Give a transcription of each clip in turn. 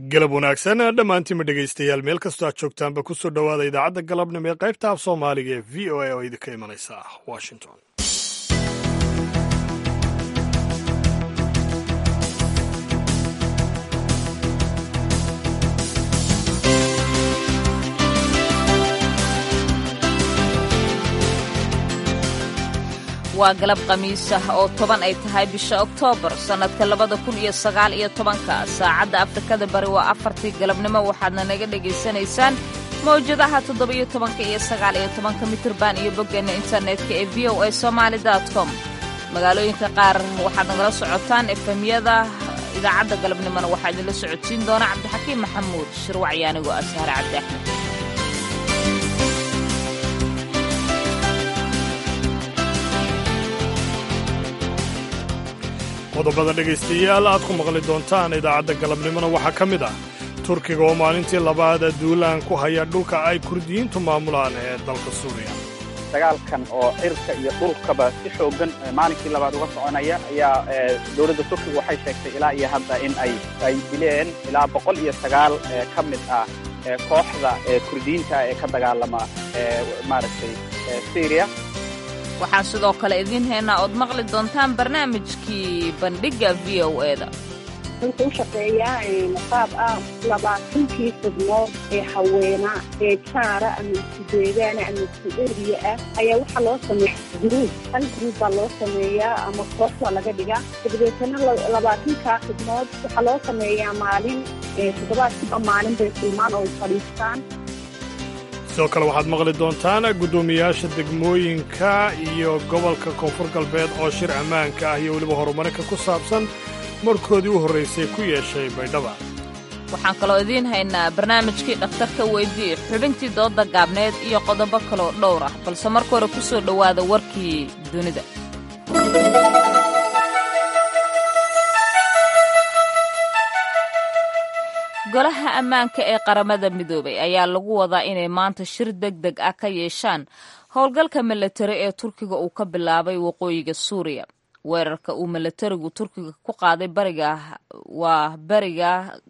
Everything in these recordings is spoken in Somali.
galab wanaagsan dhammaantiinma dhegaystayaal meel kastoo aad joogtaanba ku soo dhowaada idaacadda galabnimo ee qaybta af soomaaliga ee v o a oo idinka imanaysa washington waa galab khamiis ah oo toban ay tahay bisha oktoobar sannadka labada kun iyo sagaal iyo tobanka saacadda afrikada bari waa afartii galabnimo waxaadna naga dhegaysanaysaan mawjadaha toddoba-iyo tobanka iyo sagaal iyo tobanka mitirban iyo boggeenna internetka ee v o a somaali com magaalooyinka qaar waxaad nagala socotaan efemyada idaacadda galabnimona waxaa idinla socodsiin doona cabdixakiim maxamuud shirwacyo anigoo ah sahre cabdi axmed qodobada dhegaystayaal aad ku maqli doontaan idaacadda galabnimona waxaa ka mid ah turkiga oo maalintii labaada duulaan ku haya dhulka ay kurdiyiintu maamulaan ee dalka suuriya dagaalkan oo cirka iyo dhulkaba si xoogan maalinkii labaad uga soconaya ayaa dowladda turkiga waxay sheegtay ilaa iyo hadda in ay ay dileen ilaa boqol iyo sagaal ka mid ah kooxda kurdiyiinta ee ka dagaalama maaragtay syriya waxaan sidoo kale idiin haynaa ood maqli doontaan barnaamijkii bandhigga v o eda wuxuu u shaqeeyaa qaab ah labaatankii xubnood ee haweena ee jaara ama isku deegaana ama isku eriya ah ayaa waxaa loo sameeya gruub hal gruub baa loo sameeyaa ama koox baa laga dhigaa dabadeetana labaatankaa xubnood waxaa loo sameeyaa maalin toddobaadkiiba maalin bay kulmaan oo ay fadhiistaan sidoo kale waxaad maqli doontaan guddoomiyaasha degmooyinka iyo gobolka koonfur galbeed oo shir ammaanka ah iyo weliba horumarinka ku saabsan markoodii u horraysay ku yeeshay baydhaba waxaan kaloo idiin haynaa barnaamijkii dhakhtarka weydii xubintii doodda gaabneed iyo qodobo kaloo dhowr ah balse marka hore ku soo dhowaada warkii dunida golaha ammaanka ee qaramada midoobay ayaa lagu wadaa inay maanta shir deg deg ah ka yeeshaan howlgalka milatari ee turkiga uu ka bilaabay waqooyiga suuriya weerarka uu milatarigu turkiga ku qaaday bariga waa bariga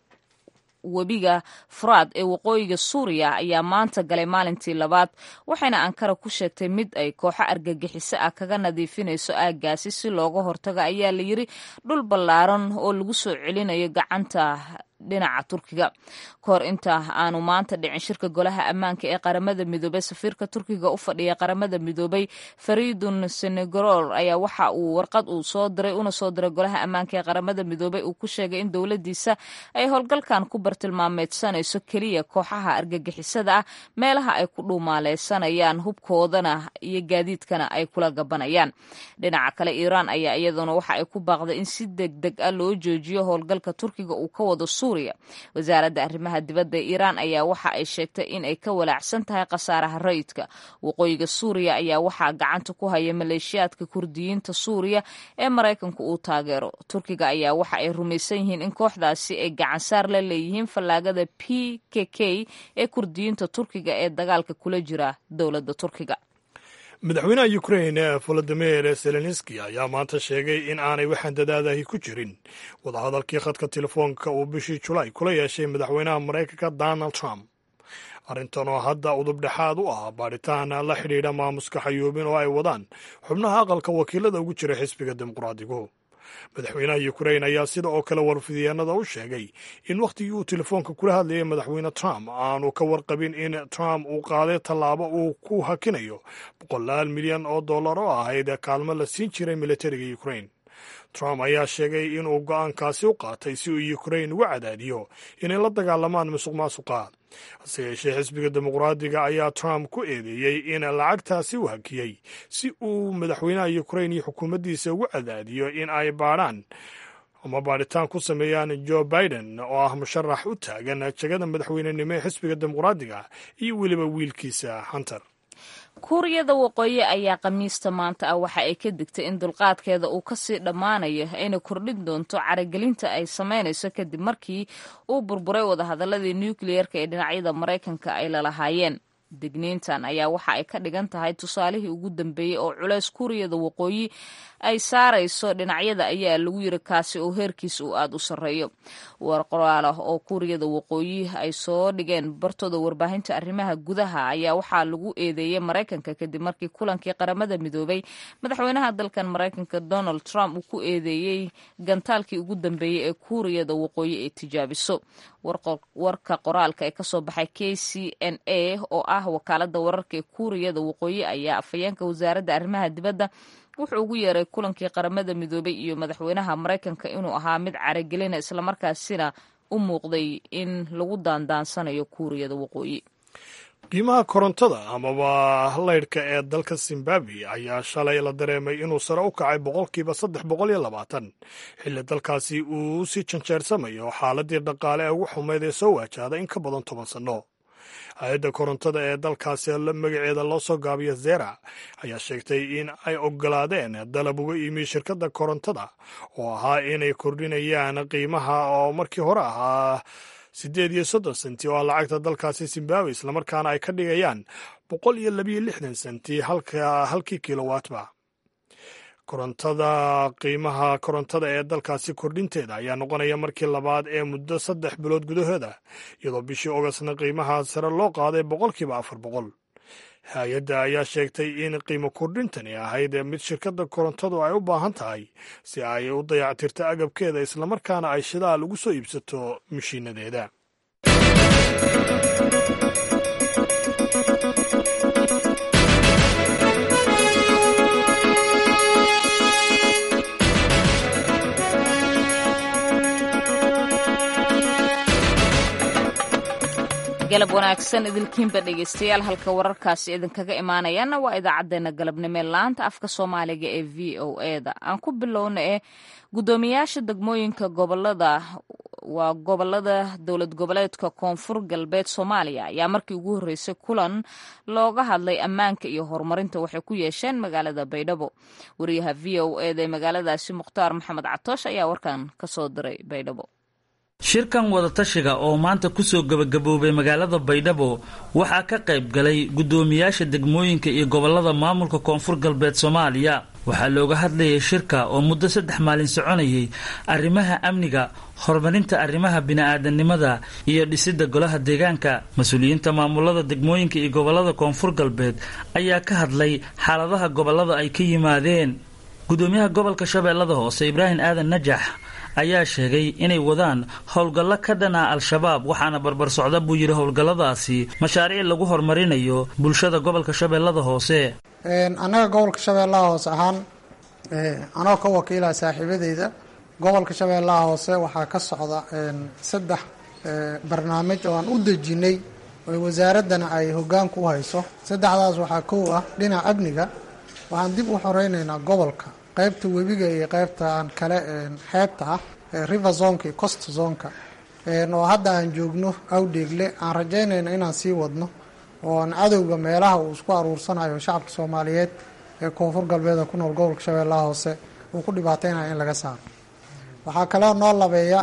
webiga furaad ee waqooyiga suuriya ayaa maanta galay maalintii labaad waxayna ankara ku sheegtay mid ay kooxo argagixiso ah kaga nadiifinayso aaggaasi si looga hortago ayaa la yiri dhul ballaaran oo lagu soo celinayo gacanta dhinaca turkiga kahor inta aanu maanta dhicin shirka golaha ammaanka ee qaramada midoobey safiirka turkiga u fadhiya qaramada midoobey faridun senegoror ayaa waxa uu warqad uu soo diray una soo diray golaha ammaanka ee qaramada midoobey uu ku sheegay in dowladiisa ay howlgalkan ku bartilmaameedsanayso keliya kooxaha argagixisada ah meelaha ay ku dhuumaaleysanayaan hubkoodana iyo gaadiidkana ay kula gabanayaan dhinaca kale iiraan ayaa iyaduna waxa ay ku baaqday in si deg deg ah loo joojiyo howlgalka turkiga uu ka wado wasaaradda arrimaha dibadda ee iiraan ayaa waxa ay sheegtay in ay ka walaacsan tahay khasaaraha rayidka waqooyiga suuriya ayaa waxaa gacanta ku haya maleeshiyaadka kurdiyiinta suuriya ee maraykanku uu taageero turkiga ayaa waxa ay rumaysan yihiin in kooxdaasi ay gacansaar la leeyihiin fallaagada p k k ee kurdiyiinta turkiga ee dagaalka kula jira dowladda turkiga madaxweynaha ukrain volodimir zelenski ayaa maanta sheegay in aanay waxaan dadaadahi ku jirin wadahadalkii khadka telefoonka uu bishii julaay kula yeeshay madaxweynaha maraykanka donald trump arrintan oo hadda udub dhexaad u ah baadhitaan la xidhiidha maamuska xayuubin oo ay wadaan xubnaha aqalka wakiilada ugu jira xisbiga dimuqraadigu madaxweynaha ukrain ayaa sida oo kale warfidyaanada u sheegay in wakhtigii uu telefoonka kula hadlayay madaxweyne trump aanu ka warqabin in trump uu qaaday tallaabo uu ku hakinayo boqolaal milyan oo dollar oo ahayd kaalmo la siin jiray militariga ukrain trump ayaa sheegay inuu go'aankaasi u qaatay si uu ukrain uga cadaadiyo inay la dagaalamaan musuq maasuqa hase yeeshee xisbiga dimuqraadiga ayaa trump ku eedeeyey in lacagtaasi u hakiyey si uu madaxweynaha ukrain iyo xukuumaddiisa ugu cadaadiyo in ay baadhaan ama baadhitaan ku sameeyaan joe biden oo ah musharax u taagan jegada madaxweynenimo ee xisbiga dimuqraadiga iyo weliba wiilkiisa hunter kuuriyada waqooyi ayaa khamiista maanta ah waxa ay ka digtay in dulqaadkeeda uu kasii dhammaanayo ayna kordhin doonto caragelinta ay samaynayso kadib markii uu burburay wadahadaladii nukliyeerka ee dhinacyada maraykanka ay lalahaayeen digniintan ayaa waxa ay ka dhigan tahay tusaalihii ugu dambeeyey oo culeys kuuriyada waqooyi ay saarayso dhinacyada ayaa lagu yiri kaasi oo heerkiisa uu aada u sarreeyo war qoraal ah oo kuuriyada waqooyi ay soo dhigeen bartooda warbaahinta arrimaha gudaha ayaa waxaa lagu eedeeyey maraykanka kadib markii kulankii qaramada midoobay madaxweynaha dalkan maraykanka donald trump uu ku eedeeyey gantaalkii ugu dambeeyey ee kuuriyada waqooyi ay tijaabiso warka qoraalka ee kasoo baxay k c n a oo ah wakaalada wararka ee kuuriyada waqooyi ayaa afhayeenka wasaaradda arrimaha dibadda wuxuu ugu yeeray kulankii qaramada midoobay iyo madaxweynaha maraykanka inuu ahaa mid caragelina islamarkaasina u muuqday in lagu daandaansanayo kuuriyada waqooyi qiimaha korontada amaba laydhka ee dalka zimbabwe ayaa shalay la dareemay inuu sare u kacay boqolkiiba saddex boqol iyo labaatan xilli dalkaasi uu sii janjeersamayo xaaladii dhaqaale ee ugu xumeyd ee soo waajahda in ka badan toban sanno hay-adda korontada ee dalkaasi magaceeda loo soo gaabiyo zera ayaa sheegtay in ay ogolaadeen dalab uga yimi shirkadda korontada oo ahaa inay kordhinayaan qiimaha oo markii hore ahaa siddeed iyo soddon senti oo ah lacagta dalkaasi zimbabwe islamarkaana ay ka dhigayaan boqol iyo labiyo lixdan senti halka halkii kilowaatba korontada qiimaha korontada ee dalkaasi kordhinteeda ayaa noqonaya markii labaad ee muddo saddex bilood gudahooda iyadoo bishii ogostna qiimaha sare loo qaaday boqolkiiba afar boqol hay-adda ayaa sheegtay in qiimo kordhintani ahayd mid shirkadda korontadu ay u baahan tahay si ay u dayactirto agabkeeda islamarkaana ay shidaal ugu soo iibsato mashiinadeeda galab wanaagsan idilkiinba dhegeystayaal halka wararkaasi idinkaga imaanayaana waa idaacadeena galabnimo ee laanta afka soomaaliga ee v o e da aan ku bilowna ee guddoomiyaasha degmooyinka gobolada waa gobolada dowlad goboleedka koonfur galbeed soomaaliya ayaa markii ugu horreysay kulan looga hadlay ammaanka iyo horumarinta waxay ku yeesheen magaalada baydhabo wariyaha v o e da ee magaaladaasi mukhtaar maxamed catoosh ayaa warkan kasoo diray baydhabo shirkan wadatashiga oo maanta kusoo gebagaboobay magaalada baydhabo waxaa ka qayb galay guddoomiyaasha degmooyinka iyo gobolada maamulka koonfur galbeed soomaaliya waxaa looga hadlayay shirka oo muddo saddex maalin soconayay arrimaha amniga horumarinta arrimaha bini-aadanimada iyo dhisidda golaha deegaanka mas-uuliyiinta maamulada degmooyinka iyo gobolada koonfur galbeed ayaa ka hadlay xaaladaha gobolada ay ka yimaadeen guddoomiyaha gobolka shabeellada hoose ibraahim aadan najax ayaa sheegay inay wadaan howlgallo ka dhan ah al-shabaab waxaana barbar socda buu yidhi howlgalladaasi mashaariic lagu horumarinayo bulshada gobolka shabeellada hoose annaga gobolka shabeellaha hoose ahaan anoo ka wakiila saaxiibadeyda gobolka shabeellaha hoose waxaa ka socda saddex barnaamij oo aan u dejinay oo wasaaraddana ay hoggaanka u hayso saddexdaas waxaa kow ah dhinaca amniga waxaan dib u xoreyneynaa gobolka qaybta webiga iyo qaybta aan kale xeebta ah river zonka iyo cost zonka oo hadda aan joogno awdheegle aan rajaynayno inaan sii wadno oo aan cadowga meelaha uu isku aruursanayo shacabka soomaaliyeed ee koonfur galbeed ku nool gobolka shabeellaha hoose uu ku dhibaateynayo in laga saaro waxaa kaloo noo labeeya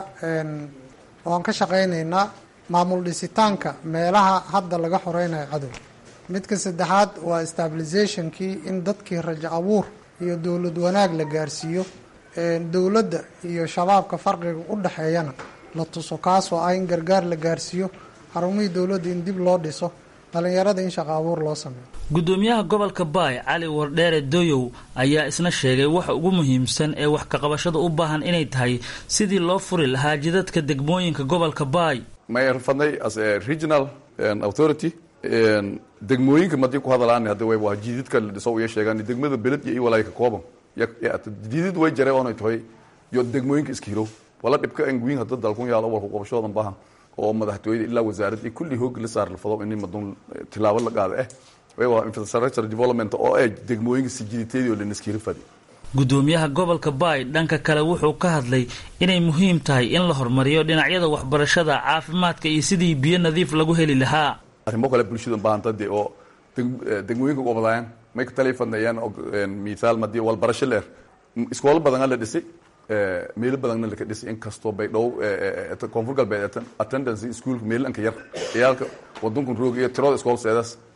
oo aan ka shaqaynaynaa maamul dhisitaanka meelaha hadda laga xoreynayo cadowga midka saddexaad waa stabilizationkii in dadkii rajo abuur iyo dowlad wanaag la gaarsiiyo dowladda iyo shabaabka farqiga u dhexeeyana la tuso kaasoo ah in gargaar la gaarsiiyo xarumihii dowladda in dib loo dhiso dhallinyarada in shaqo abuur loo sameeyo guddoomiyaha gobolka baay cali wardheere doyow ayaa isna sheegay waxa ugu muhiimsan ee wax kaqabashada u baahan inay tahay sidii loo furi lahaa jidadka degmooyinka gobolka baay may rafadnay as a regional authority degmooyinka madii ku hadalaani hadda way waa jididka la dhiso iyo sheegaan degmada beled iyo iwalay ka kooban jidid way jare oonay tahay iyo degmooyinka iska hirow wala dhibka anguyin hadda dalkun yaalo walku qabashoodan baahan oo madaxtooyada ilaa wasaaradda kulli hoog la saar la fado in madun tilaabo la qaado eh way waa infrastructure development oo ay degmooyinka si jiditeedii oo la iska fadi guddoomiyaha gobolka baay dhanka kale wuxuu ka hadlay inay muhiim tahay in la horumariyo dhinacyada waxbarashada caafimaadka iyo sidii biyo nadiif lagu heli lahaa arrimo kale bulshada baahanta dee oo degmooyinka gobolayan may ka taliya fadneeyaan mithaal madii walbarasho leer iskoolo badan la dhisay meelo badanna laka dhisay inkastoo bay dhow koonfur galbeed attendance iskuolka meelanka yar ciyaalka wadankan roog iyo tirada iskool seedaas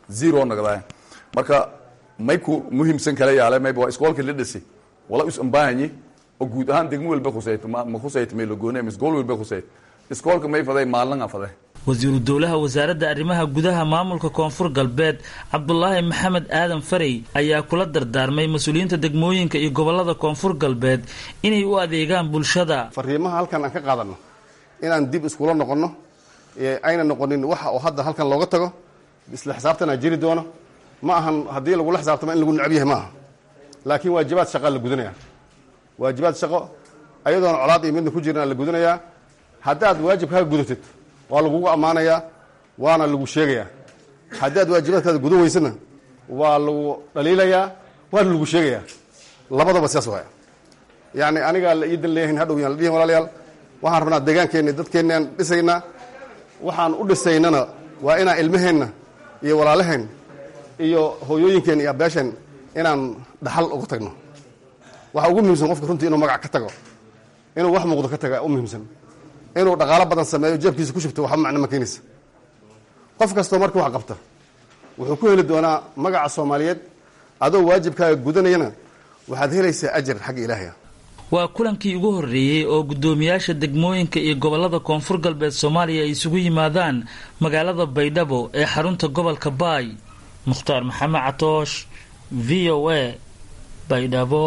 zero nagdaaya marka may ku muhiimsan kala yaale mayba waa iskoolka la dhasay wala is ambaahanyi oo guud ahaan degmo walba khusayto ma ma khusayto may lagoone ama iskool walba khusayto iskoolka may faday maalin faday wasiiru dowlaha wasaaradda arrimaha gudaha maamulka koonfur galbeed cabdulaahi maxamed aadan farey ayaa kula dardaarmay mas-uuliyiinta degmooyinka iyo gobolada koonfur galbeed inay u adeegaan bulshada fariimaha halkan aan ka qaadano inaan dib iskula noqonno ayna noqonin waxa oo hadda halkan looga tago isla xisaabtanaa jiri doono ma ahan haddii lagula xisaabtamo in lagu necab yahay ma aha laakiin waajibaad shaqaa la gudanaya waajibaad shaqo ayadoona colaad iyo midna ku jirin aa la gudanayaa haddaad waajibkaaga gudatid waa lagugu ammaanayaa waana lagu sheegayaa haddii aad waajibaadkaada gudan weysana waa lagu dhaliilayaa waana lagu sheegayaa labadaba sidaas waaya yacni anigaa la iidan leeyahin hadhow yaan la dhihin walaalayaal waxaan rabnaa deegaankeenna dadkeenna aan dhisaynaa waxaan u dhisaynana waa inaan ilmaheenna iyo walaalaheen iyo hooyooyinkeen iyo abeesheen inaan dhaxal uga tagno waxa ugu muhiimsan qofka runtii inuu magac ka tago inuu wax muuqdo ka taga u muhiimsan inuu dhaqaalo badan sameeyo jeebkiisa ku shubto waxba macno ma keenaysa qof kastoo markii wax qabta wuxuu ku heli doonaa magaca soomaaliyeed adoo waajibkaaga gudanayana waxaad helaysaa ajar xagga ilaahay ah waa kulankii ugu horreeyey oo guddoomiyaasha degmooyinka iyo gobolada koonfur galbeed soomaaliya ay isugu yimaadaan magaalada baydhabo ee xarunta gobolka baay mukhtaar maxamed catoosh v o a baydhabo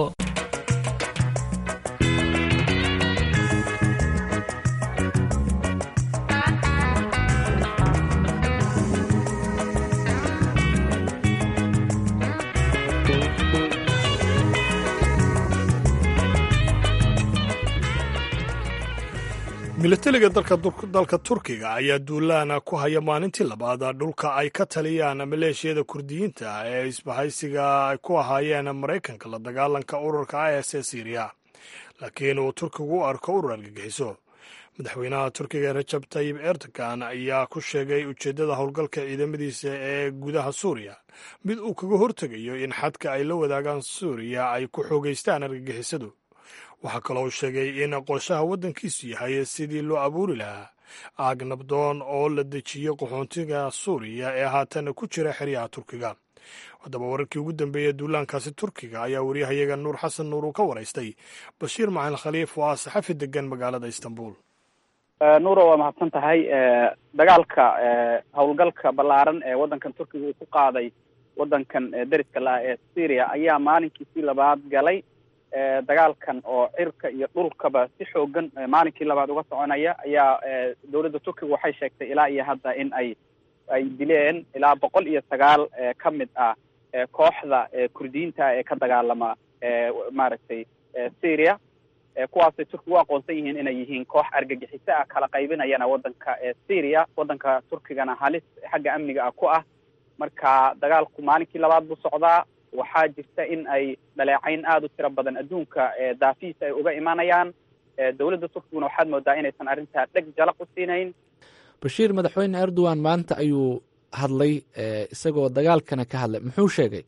milatariga dalka turkiga ayaa duulaana ku haya maalintii labaad dhulka ay ka taliyaan maleeshiyada kurdiyiinta ee isbahaysiga ay ku ahaayeen maraykanka la dagaalanka ururka is ee syriya laakiin uu turkigu u arko urur argagixiso madaxweynaha turkiga rajab tayib erdogan ayaa ku sheegay ujeeddada howlgalka ciidamadiisa ee gudaha suuriya mid uu kaga hortegayo in xadka ay la wadaagaan suuriya ay ku xoogeystaan argagixisadu waxaa kaloo uu sheegay in qorshaha waddankiisu yahay sidii loo abuuri lahaa aag nabdoon oo la dejiyo qaxoontiga suuriya ee haatan ku jira xeryaha turkiga haddaba wararkii ugu dambeeyey duulaankaasi turkiga ayaa waryahayaga nuur xasan nuur uu ka waraystay bashiir macalin khaliif oo ah saxafi degan magaalada istanbul nuuro waa mahadsan tahay dagaalka howlgalka ballaaran ee waddankan turkiga uu ku qaaday waddankan deriska la-ah ee syria ayaa maalinkiisii labaad galay dagaalkan oo cirka iyo dhulkaba si xoogan maalinkii labaad uga soconaya ayaa dowladda turkiga waxay sheegtay ilaa iyo hadda in ay ay dileen ilaa boqol iyo sagaal ka mid ah kooxda kurdiyiinta ee ka dagaalama maaragtay syria kuwaasay turkiga u aqoonsan yihiin inay yihiin koox argagixiso ah kala qaybinayana waddanka syria waddanka turkigana halis xagga amniga ah ku ah marka dagaalku maalinkii labaad buu socdaa waxaa jirta in ay dhaleecayn aada u tiro badan adduunka daafihiisa ay uga imanayaan dowladda turkiguna waxaad moodaa inaysan arrintaa dheg jalaq u siinayn bashiir madaxweyne erdogan maanta ayuu hadlay isagoo dagaalkana ka hadlay muxuu sheegay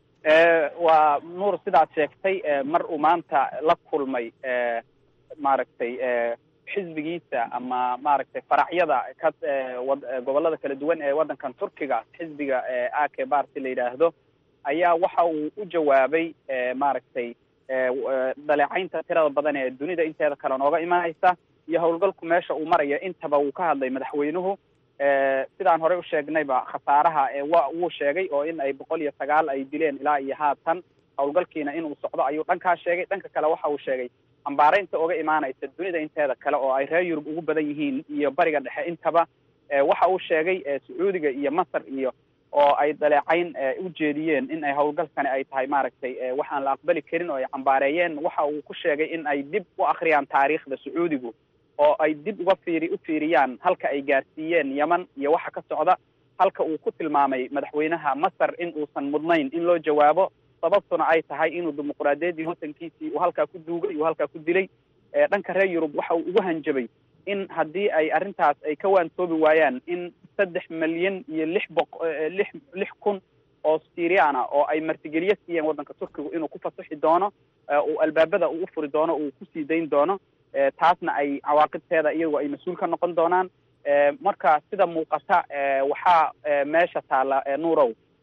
waa nuur sidaad sheegtay mar uu maanta la kulmay maaragtay xisbigiisa ama maaragtay faracyada ka gobolada kala duwan ee waddankan turkiga xisbiga ake barty la yidhaahdo ayaa waxa uu u jawaabay maaragtay dhaleecaynta tirada badan ee dunida inteeda kale nooga imanaysa iyo howlgalku meesha uu marayo intaba wuu ka hadlay madaxweynuhu sidaan horey u sheegnayba khasaaraha wa wuu sheegay oo in ay boqol iyo sagaal ay dileen ilaa iyo haatan howlgalkiina inuu socdo ayuu dhankaa sheegay dhanka kale waxa uu sheegay ambaaraynta uga imaanaysa dunida inteeda kale oo ay reer yurub ugu badan yihiin iyo bariga dhexe intaba waxa uu sheegay sacuudiga iyo masar iyo oo ay dhaleecayn u jeediyeen in ay howlgalkani ay tahay maaragtay waxaan la aqbali karin oo ay cambaareeyeen waxa uu ku sheegay in ay dib u akhriyaan taariikhda sacuudigu oo ay dib uga fiiri u fiiriyaan halka ay gaarsiiyeen yeman iyo waxa ka socda halka uu ku tilmaamay madaxweynaha masar in uusan mudnayn in loo jawaabo sababtuna ay tahay inuu dimuqraadiyaddii waddankiisii uu halkaa ku duugay uu halkaa ku dilay dhanka reer yurub waxa uu ugu hanjabay in haddii ay arrintaas ay ka waantoobi waayaan in saddex milyan iyo lix boq lix lix kun oo syrian ah oo ay martigeliyo siiyeen waddanka turkigu inuu ku fasaxi doono uu albaabada uu u furi doono uu kusii dayn doono taasna ay cawaaqibteeda iyagu ay mas-uul ka noqon doonaan marka sida muuqata waxaa meesha taalla nuurow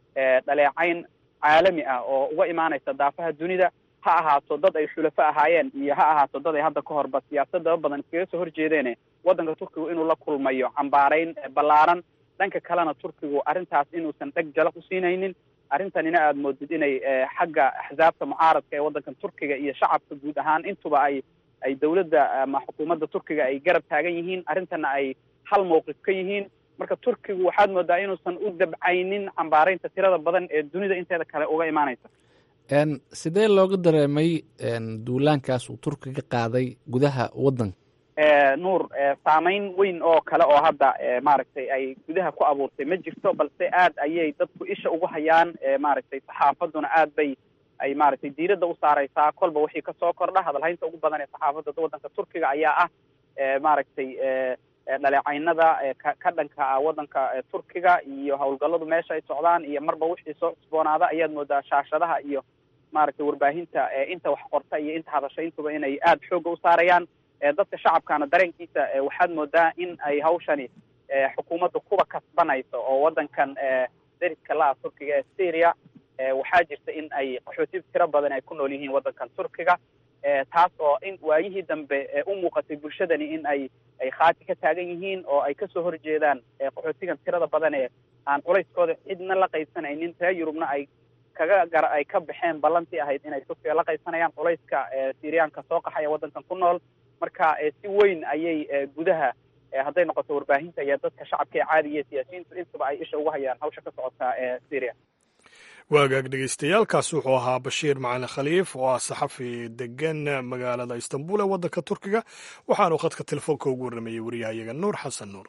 dhaleecayn caalami ah oo uga imaanaysa daafaha dunida ha ahaato dad ay xulafo ahaayeen iyo ha ahaato dad ay hadda ka horba siyaasadaba badan iskaga soo horjeedeene waddanka turkigu inuu la kulmayo cambaarayn ballaaran dhanka kalena turkigu arrintaas inuusan dheg jala ku siinaynin arrintanina aada moodid inay xagga axsaabta mucaaradka ee waddankan turkiga iyo shacabka guud ahaan intuba ay ay dawladda ama xukuumadda turkiga ay garab taagan yihiin arrintana ay hal mawqif ka yihiin marka turkigu waxaad moodaa inuusan u dabcaynin cambaaraynta tirada badan ee dunida inteeda kale uga imaanaysa sidee looga dareemay duulaankaas uu turkiga qaaday gudaha waddanka nuur saameyn weyn oo kale oo hadda maaragtay ay gudaha ku abuurtay ma jirto balse aad ayay dadku isha ugu hayaan maaragtay saxaafaduna aad bay ay maaragtay diiradda u saareysaa kolba wixii kasoo kordha hadalhaynta ugu badan ee saxaafadda waddanka turkiga ayaa ah maaragtay dhaleecaynada ka dhanka ah waddanka turkiga iyo howlgalladu meesha ay socdaan iyo marba wixii soo cusboonaada ayaad moodaa shaashadaha iyo maaragtay warbaahinta inta wax qorta iyo inta hadasha intuba inay aada xoogga u saarayaan dadka shacabkana dareenkiisa waxaad moodaa in ay hawshani xukuumadda kuba kasbanayso oo waddankan deriska la-a turkiga ee syria waxaa jirta in ay qaxooti tiro badan ay ku nool yihiin waddankan turkiga taas oo in waayihii dambe u muuqatay bulshadani in ay ay khaati ka taagan yihiin oo ay kasoo horjeedaan qaxootigan tirada badan ee aan culayskooda cidna la qaybsanaynin reer yurubna ay kaga gar ay ka baxeen ballantii ahayd inay turkiga la qaybsanayaan culayska syriyaanka soo qaxaya waddankan ku nool marka si weyn ayay gudaha hadday noqoto warbaahinta iyo dadka shacabka ee caadiga iyo siyaasiyiintu intaba ay isha ugu hayaan hawsha ka socota ee syria waagaag dhegeystayaaalkaas wuxuu ahaa bashiir macalin khaliif oo ah saxafi degan magaalada istanbul ee waddanka turkiga waxaanu khadka telefoonka ugu warramayey wariyahayaga nuur xasan nuur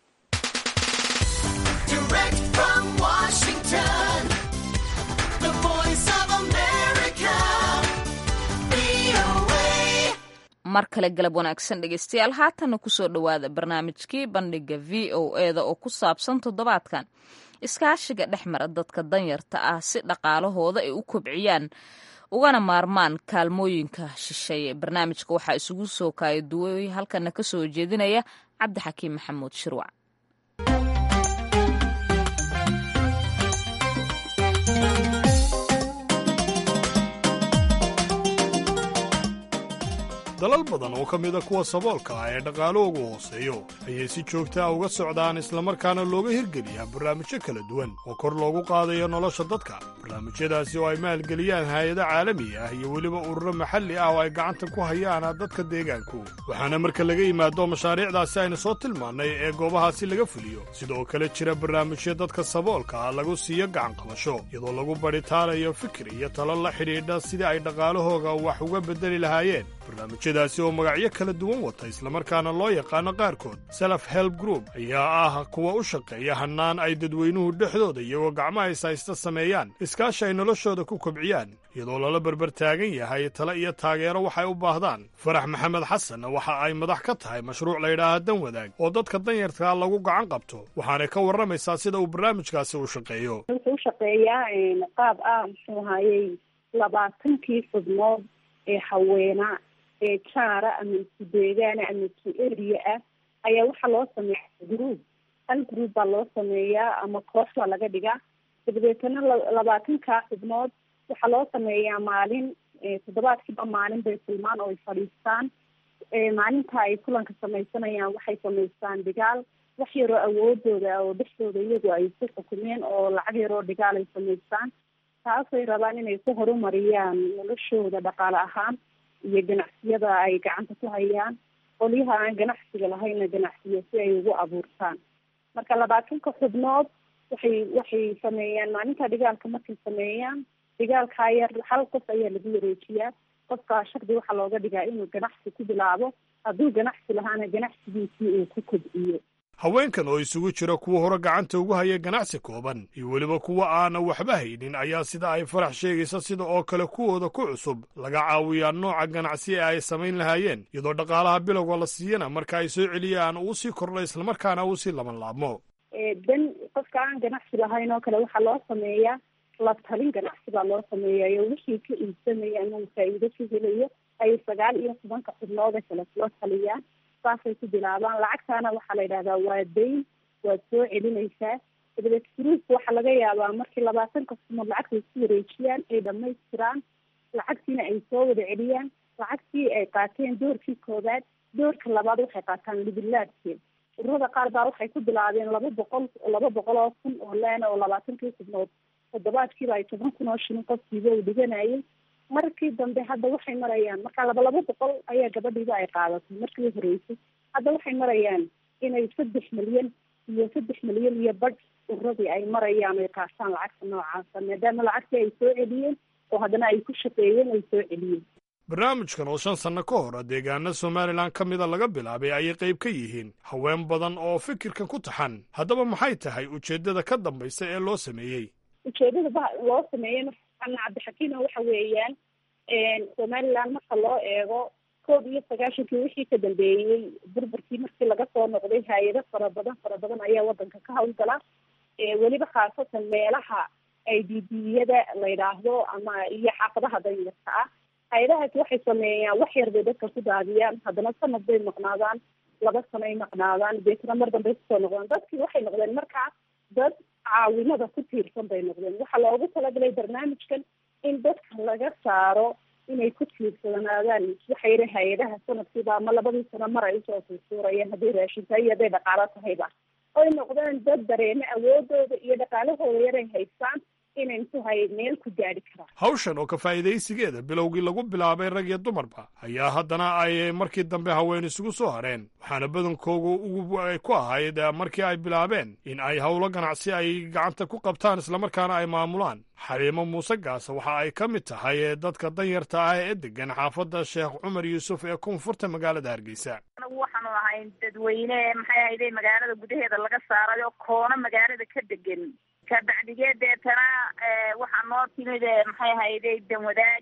mar kale galab wanaagsan dhegeystayaal haatanna kusoo dhowaada barnaamijkii bandhiga v o eda oo ku saabsan toddobaadkan iskaashiga dhex mara dadka danyarta ah si dhaqaalahooda ay u kobciyaan ugana maarmaan kaalmooyinka shisheeye barnaamijka waxaa isugu soo kaaya duway halkana ka soo jeedinaya cabdixakiim maxamuud shirwac dalal badan oo ka mida kuwa saboolka ah ee dhaqaalahoogu hooseeyo ayay si joogta ah uga socdaan islamarkaana looga hirgeliyaa barnaamijyo kala duwan oo kor loogu qaadayo nolosha dadka barnaamijyadaasi oo ay maalgeliyaan haayado caalami ah iyo weliba ururo maxalli ah oo ay gacanta ku hayaan dadka deegaanku waxaana marka laga yimaado mashaariicdaasi aynu soo tilmaannay ee goobahaasi laga fuliyo sidoo kale jira barnaamijyo dadka saboolka ah lagu siiyo gacanqabasho iyadoo lagu badhitaanayo fikir iyo talo la xidhiidha sidii ay dhaqaalahooga wax uga beddeli lahaayeen barnaamijyadaasi oo magacyo kala duwan wata islamarkaana loo yaqaano qaarkood self help group ayaa ah kuwa u shaqeeya hannaan ay dadweynuhu dhexdooda iyagoo gacmaha ishaysta sameeyaan iskaashi ay noloshooda ku kobciyaan iyadoo lala berber taagan yahay tale iyo taageero waxay u baahdaan farax maxamed xasan waxa ay madax ka tahay mashruuc layidhaaha dan wadaag oo dadka danyartaa lagu gacan qabto waxaanay ka warramaysaa sida uu barnaamijkaasi u shaqeeyo wuxuu u shaqeeyaa qaab ah muxuu ahayey labaatankii xubnood ee haweenaa ee jaara ama isku deegaana ama isku eriya ah ayaa waxaa loo sameeya group hal group baa loo sameeyaa ama koox baa laga dhigaa dabadeetana labaatankaa xubnood waxaa loo sameeyaa maalin toddobaadkiiba maalin bay kulmaan oo ay fadhiistaan maalinta ay kulanka samaysanayaan waxay samaystaan dhigaal wax yaroo awoodooda oo dhexdooda iyagu ay ku xukumeen oo lacag yaroo dhigaal ay samaystaan taasay rabaan inay ku horumariyaan noloshooda dhaqaale ahaan iyo ganacsiyada ay gacanta ku hayaan qolyaha aan ganacsiga lahaynna ganacsiyo si ay ugu abuurtaan marka labaatanka xubnood waxay waxay sameeyaan maalinta dhigaalka markay sameeyaan dhigaalkaa yar hal qof ayaa lagu wareejiyaa qofkaa shardi waxaa looga dhigaa inuu ganacsi ku bilaabo hadduu ganacsi lahaana ganacsigiisii uu ku kobciyo haweenkan oo isugu jira kuwa hore gacanta ugu haya ganacsi kooban iyo weliba kuwa aana waxba haynin ayaa sida ay farax sheegaysa sida oo kale kuwooda ku cusub laga caawiyaa nooca ganacsi ee ay samayn lahaayeen iyadoo dhaqaalaha bilowga la siiyana marka ay soo celiyaan uu sii kordho islamarkaana uu sii laban laabmo dan qofka aan ganacsi lahayn oo kale waxaa loo sameeyaa la talin ganacsi baa loo sameeyayo wixii ka iibsamaya ama uu faa'iido ka helayo ay sagaal iyo tobanka xubnooda kale kula taliyaan saasay ku bilaabaan lacagtaana waxaa la yidhahdaa waa dayn waad soo celinaysaa dabadeed gruupka waxaa laga yaabaa markii labaatan kastumood lacagta isku wareejiyaan ay dhamaystiraan lacagtiina ay soo wada celiyaan lacagtii ay qaateen doorkii koowaad doorka labaad waxay qaataan libilaadkeed ururada qaar baa waxay ku bilaabeen laba boqol laba boqol oo kun oo leena oo labaatankii xubnood toddobaadkiiba ay toban kun oo shilin qofkiiba uu dhiganayay markii dambe hadda waxay marayaan marka laba laba boqol ayaa gabadhiiba ay qaadatay markii horeysay hadda waxay marayaan inay saddex milyan iyo saddex milyan iyo badh ururadii ay marayaan ay qaataan lacagta noocaasa maadaama lacagtii ay soo celiyeen oo haddana ay ku shaqeeyeen ay soo celiyeen barnaamijkan oo shan sanno ka hor deegaana somalilan ka mida laga bilaabay ayay qayb ka yihiin haween badan oo fikirkan ku taxan haddaba maxay tahay ujeeddada ka dambaysa ee loo sameeyey ujeedada ba loo sameeyey markaana cabdixakiima waxa weeyaan somaliland marka loo eego koob iyo sagaashankii wixii ka dambeeyey burburkii markii laga soo noqday hay-ado fara badan fara badan ayaa wadanka ka hawlgala weliba khaasatan meelaha ay dibiyada la yidhaahdo ama iyo xaafadaha danyarka ah hay-adahaasi waxay sameeyaan wax yar bay dadka ku daadiyaan haddana sanad bay maqnaadaan laba sanoay maqnaadaan deetna mar dambay kusoo noqdaan dadkii waxay noqdeen markaa dad caawinada ku tiirsan bay noqdeen waxaa loogu talagalay barnaamijkan in dadka laga saaro inay ku tiirsanaadaan waxa yidhi hay-adaha sanadkiiba ama labadii sano mar ay usoo suursuurayaan hadday raashin tahay iyo hadday dhaqaalo tahayba oy noqdeen dad dareeme awoodooda iyo dhaqaalahooda yaray haystaan inay muxuhay meel ku gaadhi karaan hawshan oo ka faa'iidaysigeeda bilowgii lagu bilaabay rag iyo dumarba ayaa haddana ay markii dambe haween isugu soo hareen waxaana badankoogu ugu ku ahayd markii ay bilaabeen in ay howlo ganacsi ay gacanta ku qabtaan islamarkaana ay maamulaan xaliimo muuse gaasa waxa ay ka mid tahay dadka danyarta ah ee degan xaafadda sheekh cumar yuusuf ee koonfurta magaalada hargeysa anagu waxaanu ahayn dadweyne maxay ahayday magaalada gudaheeda laga saaray oo koono magaalada ka degan kabacdigee deetana waxaa noo timid maxay ahayday danwadaag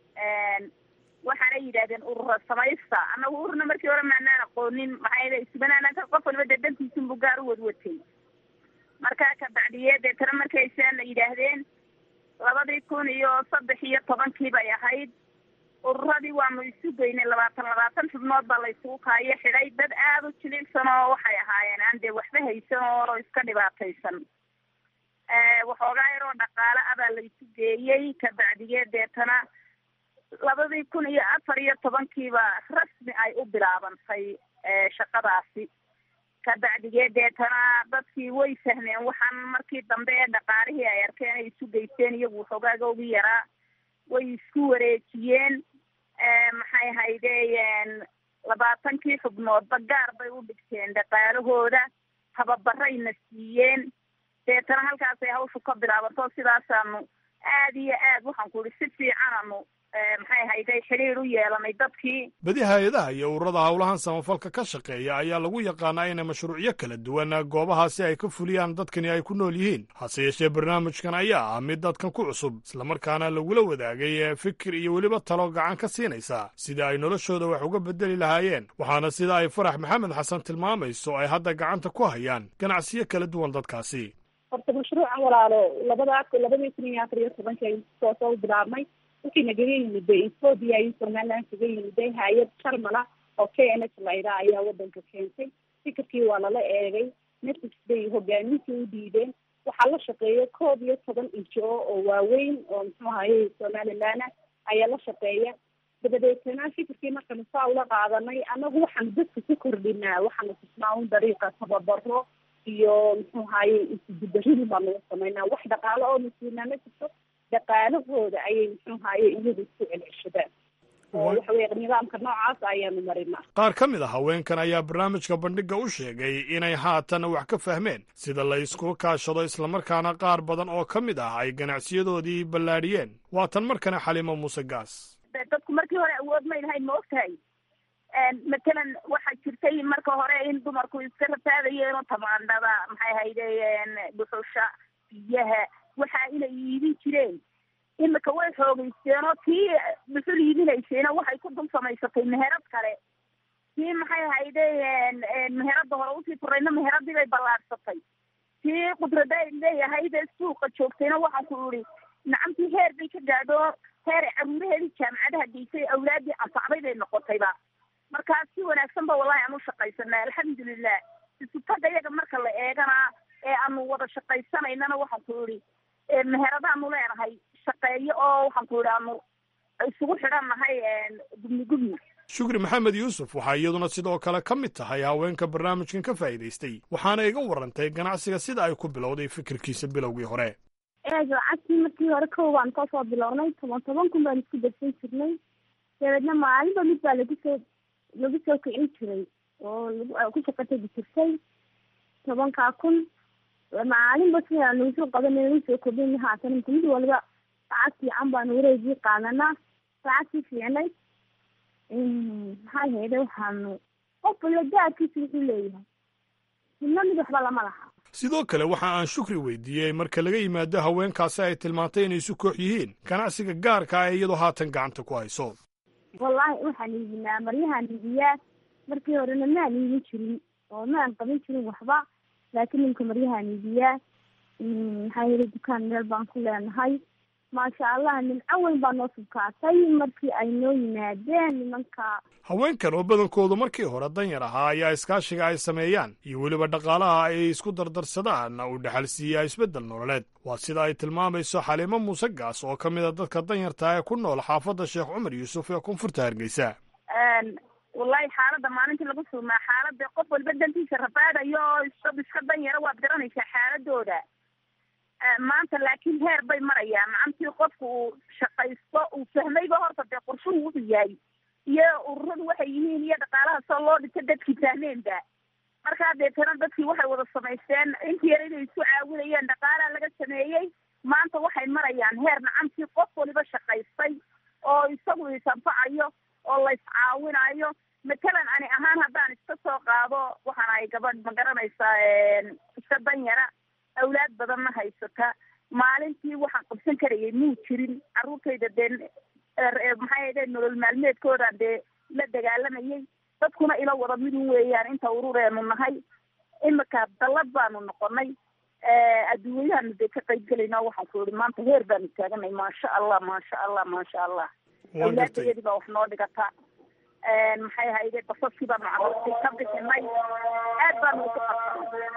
waxaana yidhahdeen urura samaysta annagu ururna markii hore maanaan aqoonin maxay ahayday isbanaanaka qof waliba dee dantiisunbu gaar u wadwatay marka kabacdiye deetana markay saana yidhaahdeen labadii kun iyo saddex iyo tobankii bay ahayd ururadii waanu isu geynay labaatan labaatan xubnood baa la isugu kaayo xidhay dad aada u jilicsan oo waxay ahaayeen aan dee waxba haysan oo iska dhibaataysan waxoogaa yaroo dhaqaale ah baa la isu geeyey kabacdigee deetana labadii kun iyo afar iyo tobankiiba rasmi ay u bilaabantay shaqadaasi kabacdigee deetana dadkii way fahmeen waxaan markii dambe ee dhaqaalihii ay arkeen ay isu geysteen iyagu waxoogaaga ugu yaraa way isku wareejiyeen maxay haydeen labaatankii xubnoodba gaar bay u dhigteen dhaqaalahooda tababarayna siiyeen deetana halkaasay hawshu ka bilaabanto sidaasaanu aad iyo aad waxaan ku ihi si fiicananu maxay hayday xidhiir u yeelanay dadkii badi hay-adaha iyo ururada howlahan samafalka ka shaqeeya ayaa lagu yaqaanaa inay mashruucyo kala duwan goobahaasi ay ka fuliyaan dadkani ay ku nool yihiin hase yeeshee barnaamijkan ayaa ah mid dadkan ku cusub islamarkaana lagula wadaagay fikir iyo weliba talo gacan ka siinaysa sida ay noloshooda wax uga bedeli lahaayeen waxaana sida ay farax maxamed xasan tilmaamayso ay hadda gacanta ku hayaan ganacsiyo kala duwan dadkaasi horta mashruucan walaalo labada labadii kun iyo afar iyo tobankii ay soo soo bilaabmay wixii nagaga yimiday ethoobia iyo somaliland kaga yimiday hay-ad sharmala oo k n h layda ayaa wadanka keentay fikirkii waa lala eegay nafis bay hogaamintii u dhiibeen waxaa la shaqeeya koob iyo toban injo oo waaweyn oo muxuu ahaye somaliland ayaa la shaqeeya dabadeetana fikirkii markanu saa ula qaadanay anagu waxaanu dadka ku kordhinaa waxaanu tusnaa un dariiqa tababaro iyo muxuu ahaye isgudaridii baanu samaynaa wax dhaqaalo oo nasiinaa ma jirto dhaqaalahooda ayay muxuu ahaye iyagu isku celceshadaan oo waxa weye nidaamka noocaas ayaanu marinaa qaar ka mid a haweenkan ayaa barnaamijka bandhigga u sheegay inay haatan wax ka fahmeen sida la isku kaashado islamarkaana qaar badan oo ka mid ah ay ganacsiyadoodii ballaadhiyeen waa tan markana xalimo muuse gaas dadku markii hore awood may lahayn ma ogtahay matalan waxaa jirtay marka hore in dumarku iska rafaadayeen tamaandhada maxay haydeen dhuxusha biyaha waxa inay iibin jireen imika way xoogeysteen oo tii dhuxul iibinaysayna waxay ku dul samaysatay meherad kale tii maxay haydeen meherada hore usii furayna meheradii bay ballaadhsatay tii qudrada ay leeyahaydee suuqa joogtayna waxaan ku ihi nacamtii heer bay ka gaadho heer ay caruuraheedii jaamacadaha geysay awlaadii anfacday bay noqotayba markaa si wanaagsan ba wallahi aan u shaqaysanaa alxamdulilah isutaga iyaga marka la eegana ee aanu wada shaqaysanaynana waxaan ku idhi meheradaanu leenahay shaqeeyo oo waxaan ku idhi aanu isugu xidhannahay gubni gubni shukri maxamed yuusuf waxaa iyaduna sidoo kale ka mid tahay haweenka barnaamijkan ka faa'iidaystay waxaana iga warantay ganacsiga sida ay ku bilowday fikirkiisa bilowgii hore lacagtii markii hore kow baan kasoo bilownay toban toban kun baan isku darsan jirnay dabeedna maalinba mid baa lagu soo lagu soo kicin jiray oo lagu ku shaqatagi jirtay tobankaa kun maalinba sidaa nagu soo qabanay nagu soo kordhin haatan inta mid waliba lacag fiican baanu wareegii qaadanaa lacagtii fiicnay maxaa yeele waxaanu qof waliba gaadkiisa wuxuu leeyahay midna mid waxba lama laha sidoo kale waxa aan shukri weydiiyey marka laga yimaado haweenkaasi ay tilmaantay inay isu koox yihiin ganacsiga gaarka ah ee iyadoo haatan gacanta ku hayso wallaahi waxaan iibinaa maryahaan iibiyaa markii horena maan iibin jirin oo maan qabin jirin waxba laakiin ninka maryahaan iibiyaa maxaa yeele dukaan meel baan ku leenahay maasha allah nimco weyn baa noo subkaatay markii ay noo yimaadeen nimanka haweenkan oo badankoodu markii hore danyar ahaa ayaa iskaashiga ay sameeyaan iyo weliba dhaqaalaha ay isku dardarsadaan uu dhexal siiyaa isbeddel nololeed waa sida ay tilmaamayso xaliimo muuse gaas oo ka mid a dadka danyarta ee ku nool xaafadda sheekh cumar yuusuf ee koonfurta hargeysa wallahi xaaladda maalintii lagu sugnaa xaaladda qof walba dantiisa rabaadayo oo isab iska danyara waad garanaysaa xaaladooda maanta laakiin heer bay marayaan macantii qofku uu shaqaysto uu fahmayba horta dee qorshuhu wuxuu yahay iyo ururadu waxay yihiin iyo dhaqaalaha soo loo dhigta dadkii fahmeenba markaa deetana dadkii waxay wada samaysteen intii yar inay isu caawinayeen dhaqaalaha laga sameeyey maanta waxay marayaan heer macantii qof waliba shaqaystay oo isagu isanfacayo oo la iscaawinayo matalan ani ahaan haddaan iska soo qaado waxaan ahay gabadh ma garanaysaa iska danyara awlaad badanna haysata maalintii waxaan qabsan karayay muu jirin carruurtayda dee maxay ahde nolol maalmeedkoodan dee la dagaalamayay dadkuna ila wada midun weeyaan inta urureenu nahay imika dallad baanu noqonay adduunyahaanu dee ka qayb gelayna waxaan ku ihi maanta heer baanu taaganay maasha allah maasha allah maasha allah awlaadayadii baa wax noo dhigata maxay ahayde basaskii baanu carruurtii ka bixinay aad baanu uku qabsanay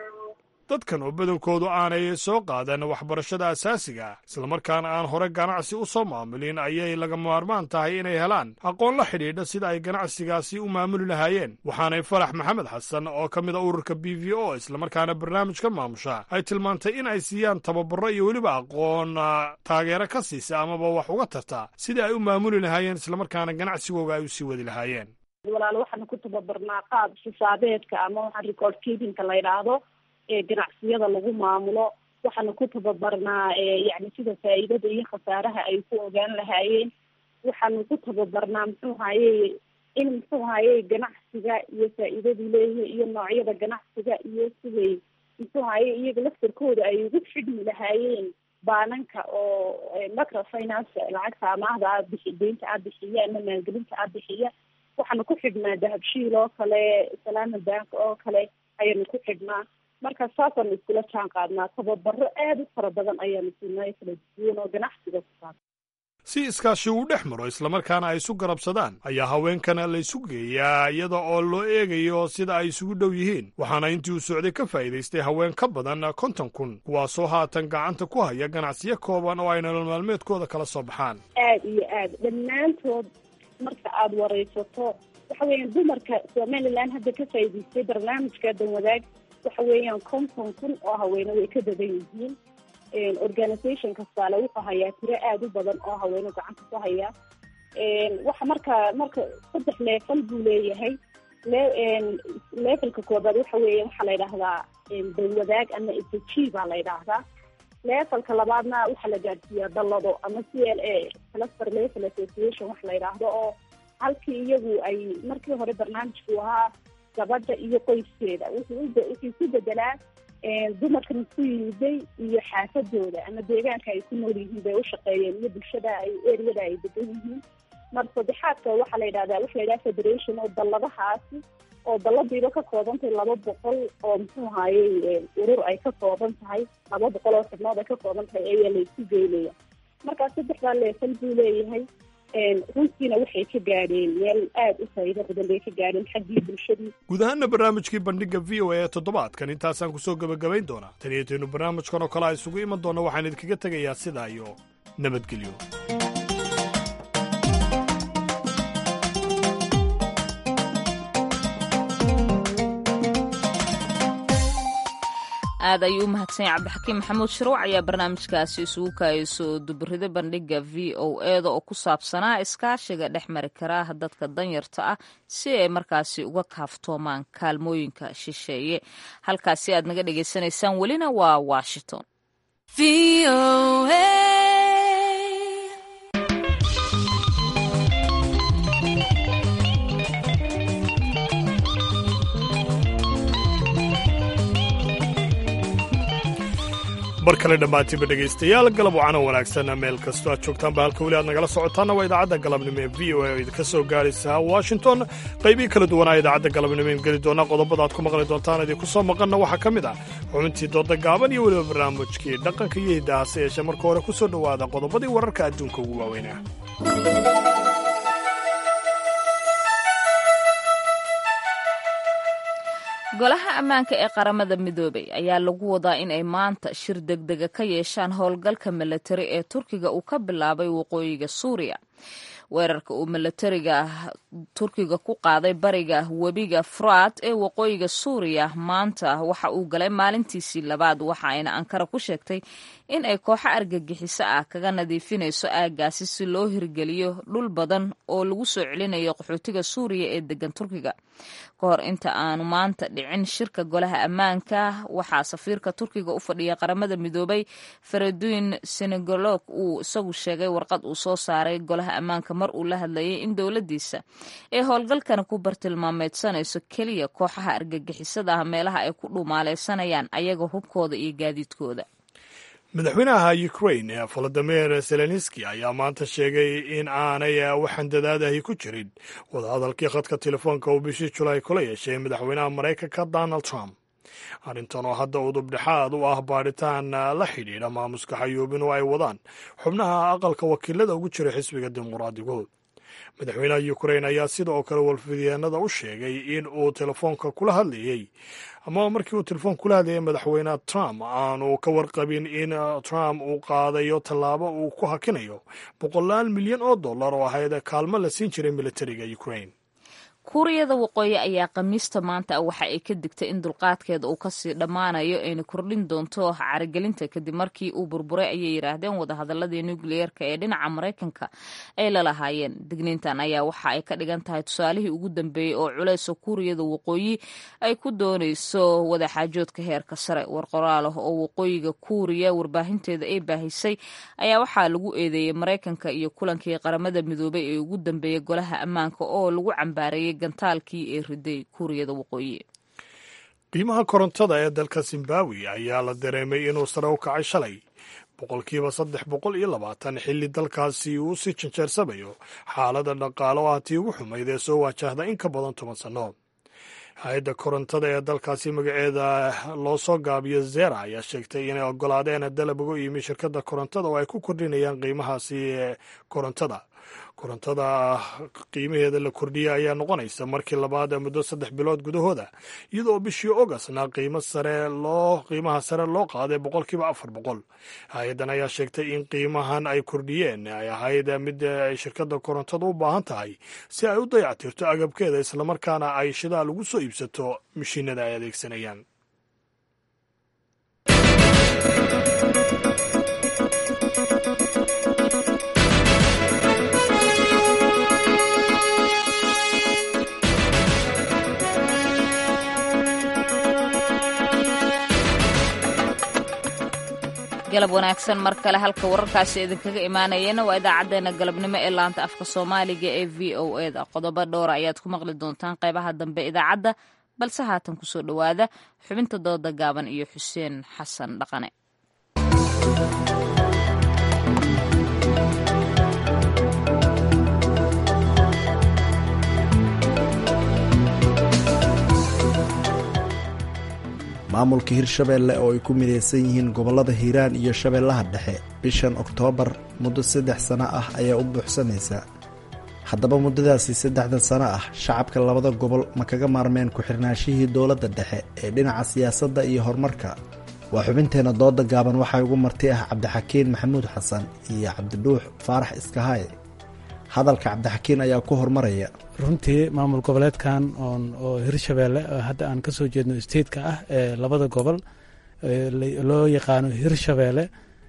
dadkan oo badankoodu aanay soo qaadan waxbarashada asaasiga islamarkaana aan hore ganacsi u soo maamulin ayay laga maarmaan tahay inay helaan aqoon la xidhiidha sida ay ganacsigaasi u maamuli lahaayeen waxaanay farax maxamed xasan oo ka mid a ururka b v o islamarkaana barnaamijka maamusha ay tilmaantay in ay siiyaan tababaro iyo weliba aqoon taageero ka siisa amaba wax uga tarta sidai ay u maamuli lahaayeen islamarkaana ganacsigooga ay u sii wadi lahaayeen walaal waxaanu ku tababarnaa qaab xisaabeedka ama waxaa record keepinka la yidhaahdo ee ganacsiyada lagu maamulo waxaanu ku tababarnaa yani sida faa'iidada iyo khasaaraha ay ku ogaan lahaayeen waxaanu ku tababarnaa muxuu haye in muxuu haye ganacsiga iyo faa'iidadu leeyahay iyo noocyada ganacsiga iyo siday muxuu haye iyaga laftarkooda ay ugu xidhmi lahaayeen baananka oo microfinance lacagta amaahda aad bixi deynta aad bixiya ama maalgelinta aad bixiya waxaanu ku xidhnaa dahabshiil oo kale salaama bank oo kale ayaanu ku xidhnaa marka saasaanu iskula jaan qaadnaa tababaro aada u fara badan ayaanu siinay kala duwan oo ganacsiga ku saabsan si iskaashi uu dhex maro islamarkaana ay isu garabsadaan ayaa haweenkana la isu geeyaa iyada oo loo eegayo sida ay isugu dhow yihiin waxaana intii uu socday ka faa'iidaystay haween ka badan konton kun kuwaasoo haatan gacanta ku haya ganacsiyo kooban oo ay nolol maalmeedkooda kala soo baxaan aada iyo aada dhammaantood marka aada waraysato waxa weeyaan dumarka somaliland hadda ka faa'iidaystay barnaamijka danwadaag waxa weeyaan konton kun oo haweene way ka badan yihiin organisation kastaale wuxuu hayaa tiro aada u badan oo haweene gacanta ku haya waxa marka marka saddex leefal buu leeyahay le levelka koobaad waxa weeya waxaa la yidhaahdaa danwadaag ama s g baa la yidhaahdaa levelka labaadna waxaa la gaadhsiiyaa dallado ama c l a cluster level association wax la yidhaahdo oo halkii iyagu ay markii hore barnaamijku ahaa gabadha iyo qoyskeeda wuxuu wuxuu ku bedelaa dumarkan isku yimiday iyo xaafadooda ama deegaanka ay ku nool yihiin bay ushaqeeyeen iyo bulshada ay eriyada ay degan yihiin mar saddexaadka waxaa la yidhahdaa waxa la yidhaha federation oo dalladahaasi oo dalladiiba ka kooban tahay laba boqol oo muxuu ahayey urur ay ka kooban tahay laba boqol oo xubnood ay ka kooban tahay ayaa la isku geynaya markaa saddexdaa leefal buu leeyahay runtiina waxay ka gaadheen meel aada u faa'iido badan bay ka gaadheen xaggii bulshadii guud ahaana barnaamijkii bandhiga v o a ee toddobaadkan intaasaan kusoo gebagabayn doonaa tan iyo taynu barnaamijkan oo kale a isugu iman doona waxaan idinkaga tegayaa sidaa iyo nabadgelyo aad ayuu u mahadsan yahay cabdixakiim maxamuud shirwac ayaa barnaamijkaasi isugu kaayso duburida bandhiga v o eda oo ku saabsanaa iskaashiga dhex mari karaa dadka danyarta ah si ay markaasi uga kaaftoomaan kaalmooyinka shisheeye halkaasi aad naga dhagaysanaysaan welina waa washington bar kale dhammaantiinba dhegaystayaal galab wacana wanaagsan meel kastoo aad joogtaanba halka weli aad nagala socotaanna waa idaacadda galabnimo ee v o a oo idinka soo gaaraysa washington qaybihii kala duwanaa idaacadda galabnimo in geli doona qodobada aad ku maqli doontaan idinku soo maqanna waxaa ka mid ah xubintii dooda gaaban iyo weliba barnaamijkii dhaqanka iyo hiddahaase yeeshee marka hore ku soo dhowaada qodobadii wararka adduunka ugu waaweynah golaha ammaanka ee qaramada midoobay ayaa lagu wadaa in ay maanta shir degdega ka yeeshaan howlgalka milatari ee turkiga uu ka bilaabay waqooyiga suuriya weerarka uu milatariga turkiga ku qaaday bariga webiga furaad ee waqooyiga suuriya maanta waxa uu galay maalintiisii labaad waxa ayna ankara ku sheegtay in ay kooxo argagixiso ah kaga nadiifinayso aaggaasi si loo hirgeliyo dhul badan oo lagu soo celinayo qaxootiga suuriya ee degan turkiga ka hor inta aanu maanta dhicin shirka golaha ammaanka waxaa safiirka turkiga u fadhiya qaramada midoobay faraduin senegolog uu isagu sheegay warqad uu soo saaray golaha ammaanka mar uu la hadlayay in dowladiisa ee howlgalkana ku bartilmaameedsanayso keliya kooxaha argagixisada ah meelaha ay ku dhumaaleysanayaan ayaga hubkooda iyo gaadiidkooda madaxweynaha ukraine volodimir zelenski ayaa maanta sheegay in aanay waxaan dadaadahi ku jirin wadahadalkii khadka telefoonka uu bishii julaay kula yeeshay madaxweynaha maraykanka donald trump arrintan oo hadda udubdhexaad u ah baadhitaan la xidhiidha maamuska xayuubin oo ay wadaan xubnaha aqalka wakiilada ugu jira xisbiga dimuqraadigu madaxweynaha ukrain ayaa sida oo kale walfidyaanada u sheegay in uu telefoonka kula hadlayey ama markii uu telefoon kula hadlayay madaxweyne trump aanu ka warqabin in trump uu qaadayo tallaabo uu ku hakinayo boqolaal milyan oo dollar oo ahayd kaalmo la siin jiray militariga ukrain kuuriyada waqooyi ayaa khamiista maanta waxa ay ka digtay in dulqaadkeeda uu kasii dhammaanayo ayna kordhin doonto caragelinta kadib markii uu burburay ayay yidhaahdeen wadahadaladii nukliyeerka ee dhinaca maraykanka ay lalahaayeen digniintan ayaa waxa ay ka dhigan tahay tusaalihii ugu dambeeyey oo culeysa kuuriyada waqooyi ay ku doonayso wadaxaajoodka heerka sare war qoraal ah oo waqooyiga kuuriya warbaahinteeda ay baahisay ayaa waxaa lagu eedeeyey maraykanka iyo kulankii qaramada midoobay ee ugu dambeeyey golaha ammaanka oo lagu cambaarayay gantaalkii ee riday kuuriyada waqooyi qiimaha korontada ee dalka zimbabwe ayaa la dareemay inuu sare u kacay shalay boqolkiiba saddex boqol iyo labaatan xilli dalkaasi uu sii janjeersamayo xaalada dhaqaale oo ah tii ugu xumayd ee soo waajahda in ka badan toban sanno hay-adda korontada ee dalkaasi magaceeda loo soo gaabiyo zera ayaa sheegtay inay ogolaadeen dalab uga yimi shirkadda korontada oo ay ku kordhinayaan qiimahaasi ee korontada korontada qiimaheeda la kordhiyay ayaa noqonaysa markii labaad muddo saddex bilood gudahooda iyadoo bishii ogastna qiimo sare loo qiimaha sare loo qaaday boqolkiiba afar boqol hay-addan ayaa sheegtay in qiimahan ay kordhiyeen ay ahayd mid ay shirkadda korontada u baahan tahay si ay u dayactirto agabkeeda islamarkaana ay shidaal ugu soo iibsato mashiinada ay adeegsanayaan galab wanaagsan mar kale halka wararkaasi idinkaga imaanayana waa idaacaddeenna galabnimo ee laanta afka soomaaliga ee v o eda qodobo dhowra ayaad ku maqli doontaan qaybaha dambe idaacadda balse haatan kusoo dhowaada xubinta dooda gaaban iyo xuseen xasan dhaqane maamulka hirshabeelle oo ay ku midaysan yihiin gobollada hiiraan iyo shabeellaha dhexe bishan oktoobar muddo saddex sano ah ayaa u buuxsamaysa haddaba muddadaasi saddexda sano ah shacabka labada gobol ma kaga maarmeen ku-xirnaashihii dowladda dhexe ee dhinaca siyaasadda iyo horumarka waa xubinteenna dooda gaaban waxaa ugu marti ah cabdixakiin maxamuud xasan iyo cabdidhuux faarax iskahaye hadalka cabdixakiin ayaa ku hormaraya runtii maamul goboleedkan oo hirshabeelle hadda aan kasoo jeedno stateka ah ee labada gobol loo yaqaano hirshabeelle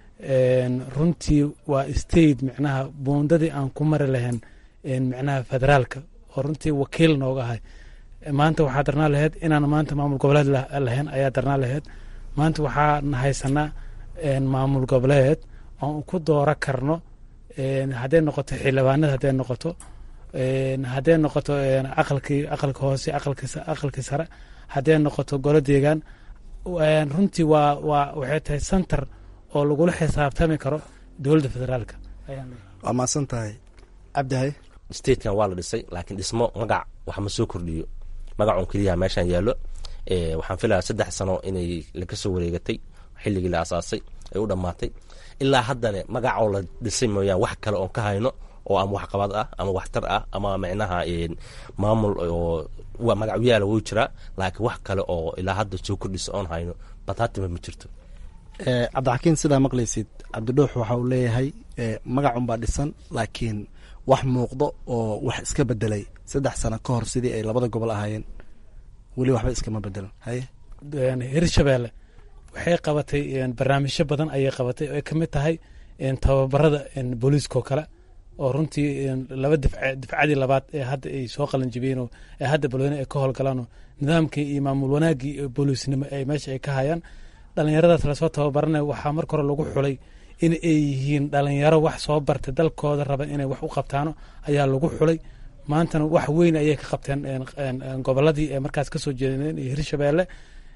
runtii waa state micnaha buundadii aan ku mari lahayn micnaha federaalka oo runtii wakiil nooga ahay maanta waxaa darnaa laheyd inaan maanta maamul goboleed lahayn ayaa darnaa laheyd maanta waxaan haysanaa maamul goboleed oon ku dooro karno hadday noqoto xildhibaanada hadday noqoto hadday noqoto aqalkii aqalka hoose aqalkii sare hadday noqoto golo deegaan runtii waa waa waxay tahay center oo lagula xisaabtami karo dowladda federaalka waa mahadsan tahay cabdihay statekan waa la dhisay laakiin dhismo magac wax ma soo kordhiyo magacun keliyaha meeshaan yaallo waxaan filayaa saddex sano inay laga soo wareegatay xilligii la asaasay ay u dhammaatay ilaa haddana magacoo la dhisay mooyaan wax kale oon ka hayno oo ama waxqabad ah ama waxtar ah ama micnaha maamul oo magacyaala wuu jiraa laakiin wax kale oo ilaa hadda soo kordhisa oon hayno bataatima ma jirto cabdixakiin sidaa maqlaysid cabdidhuux waxa uu leeyahay magacunbaa dhisan laakiin wax muuqdo oo wax iska bedelay saddex sano ka hor sidii ay labada gobol ahaayeen weli waxba iskama bedelan haye hirshabeelle waxay qabatay barnaamijyo badan ayay qabatay oo ay ka mid tahay tababarada booliiska oo kale oo runtii laba difcadii labaad ee hadda ay soo qalanjibiyeen oo ee hadda balweyne ay ka howlgalaanoo nidaamkii iyo maamul wanaagii booliisnimo ay meesha ay ka hayaan dhalinyaradaas lasoo tababaranaya waxaa marka hore lagu xulay in ay yihiin dhalinyaro wax soo bartay dalkooda raba inay wax u qabtaano ayaa lagu xulay maantana wax weyn ayay ka qabteen goboladii ee markaas kasoo jeedeen iyo hirshabeelle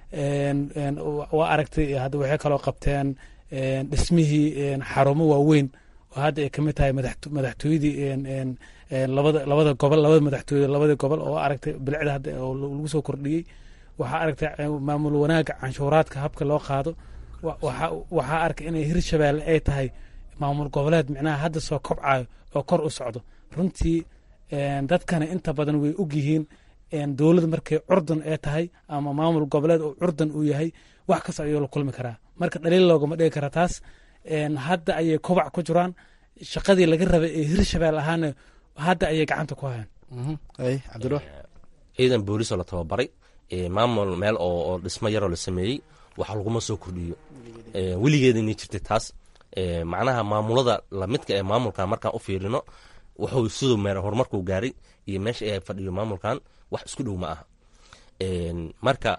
waa aragtay hadda waxay kaloo qabteen dhismihii xarumo waaweyn oo hadda ay kamid tahay madaxtooyadii labada labada gobol labada madaxtooyada labada gobol oo aragtay bilicda hadda oo lagu soo kordhiyey waxaa aragtay maamul wanaaga canshuuraadka habka loo qaado waxaa arkay inay hirshabeelle ay tahay maamul goboleed micnaha hadda soo kobcayo oo kor u socdo runtii dadkana inta badan way og yihiin dowlad markay curdan ee tahay ama maamul goboleed oo curdan uu yahay wax kasta ayuu la kulmi karaa marka dhaliil loogama dhigi kara taas hadda ayay kobac ku jiraan shaqadii laga rabay ee hirshabelle ahaana hadda ayay gacanta ku hayaan cabdidhuux ciidan boolisoo la tababaray maamul meel oo dhismo yaroo la sameeyey wax laguma soo kordhiyo weligeeda inay jirtay taas macnaha maamulada lamidka ee maamulkan markaan u fiirino wuxuu siduu meer horumarkuu gaaray iyo meesha ay fadhiyo maamulkan wax isku dhow ma aha marka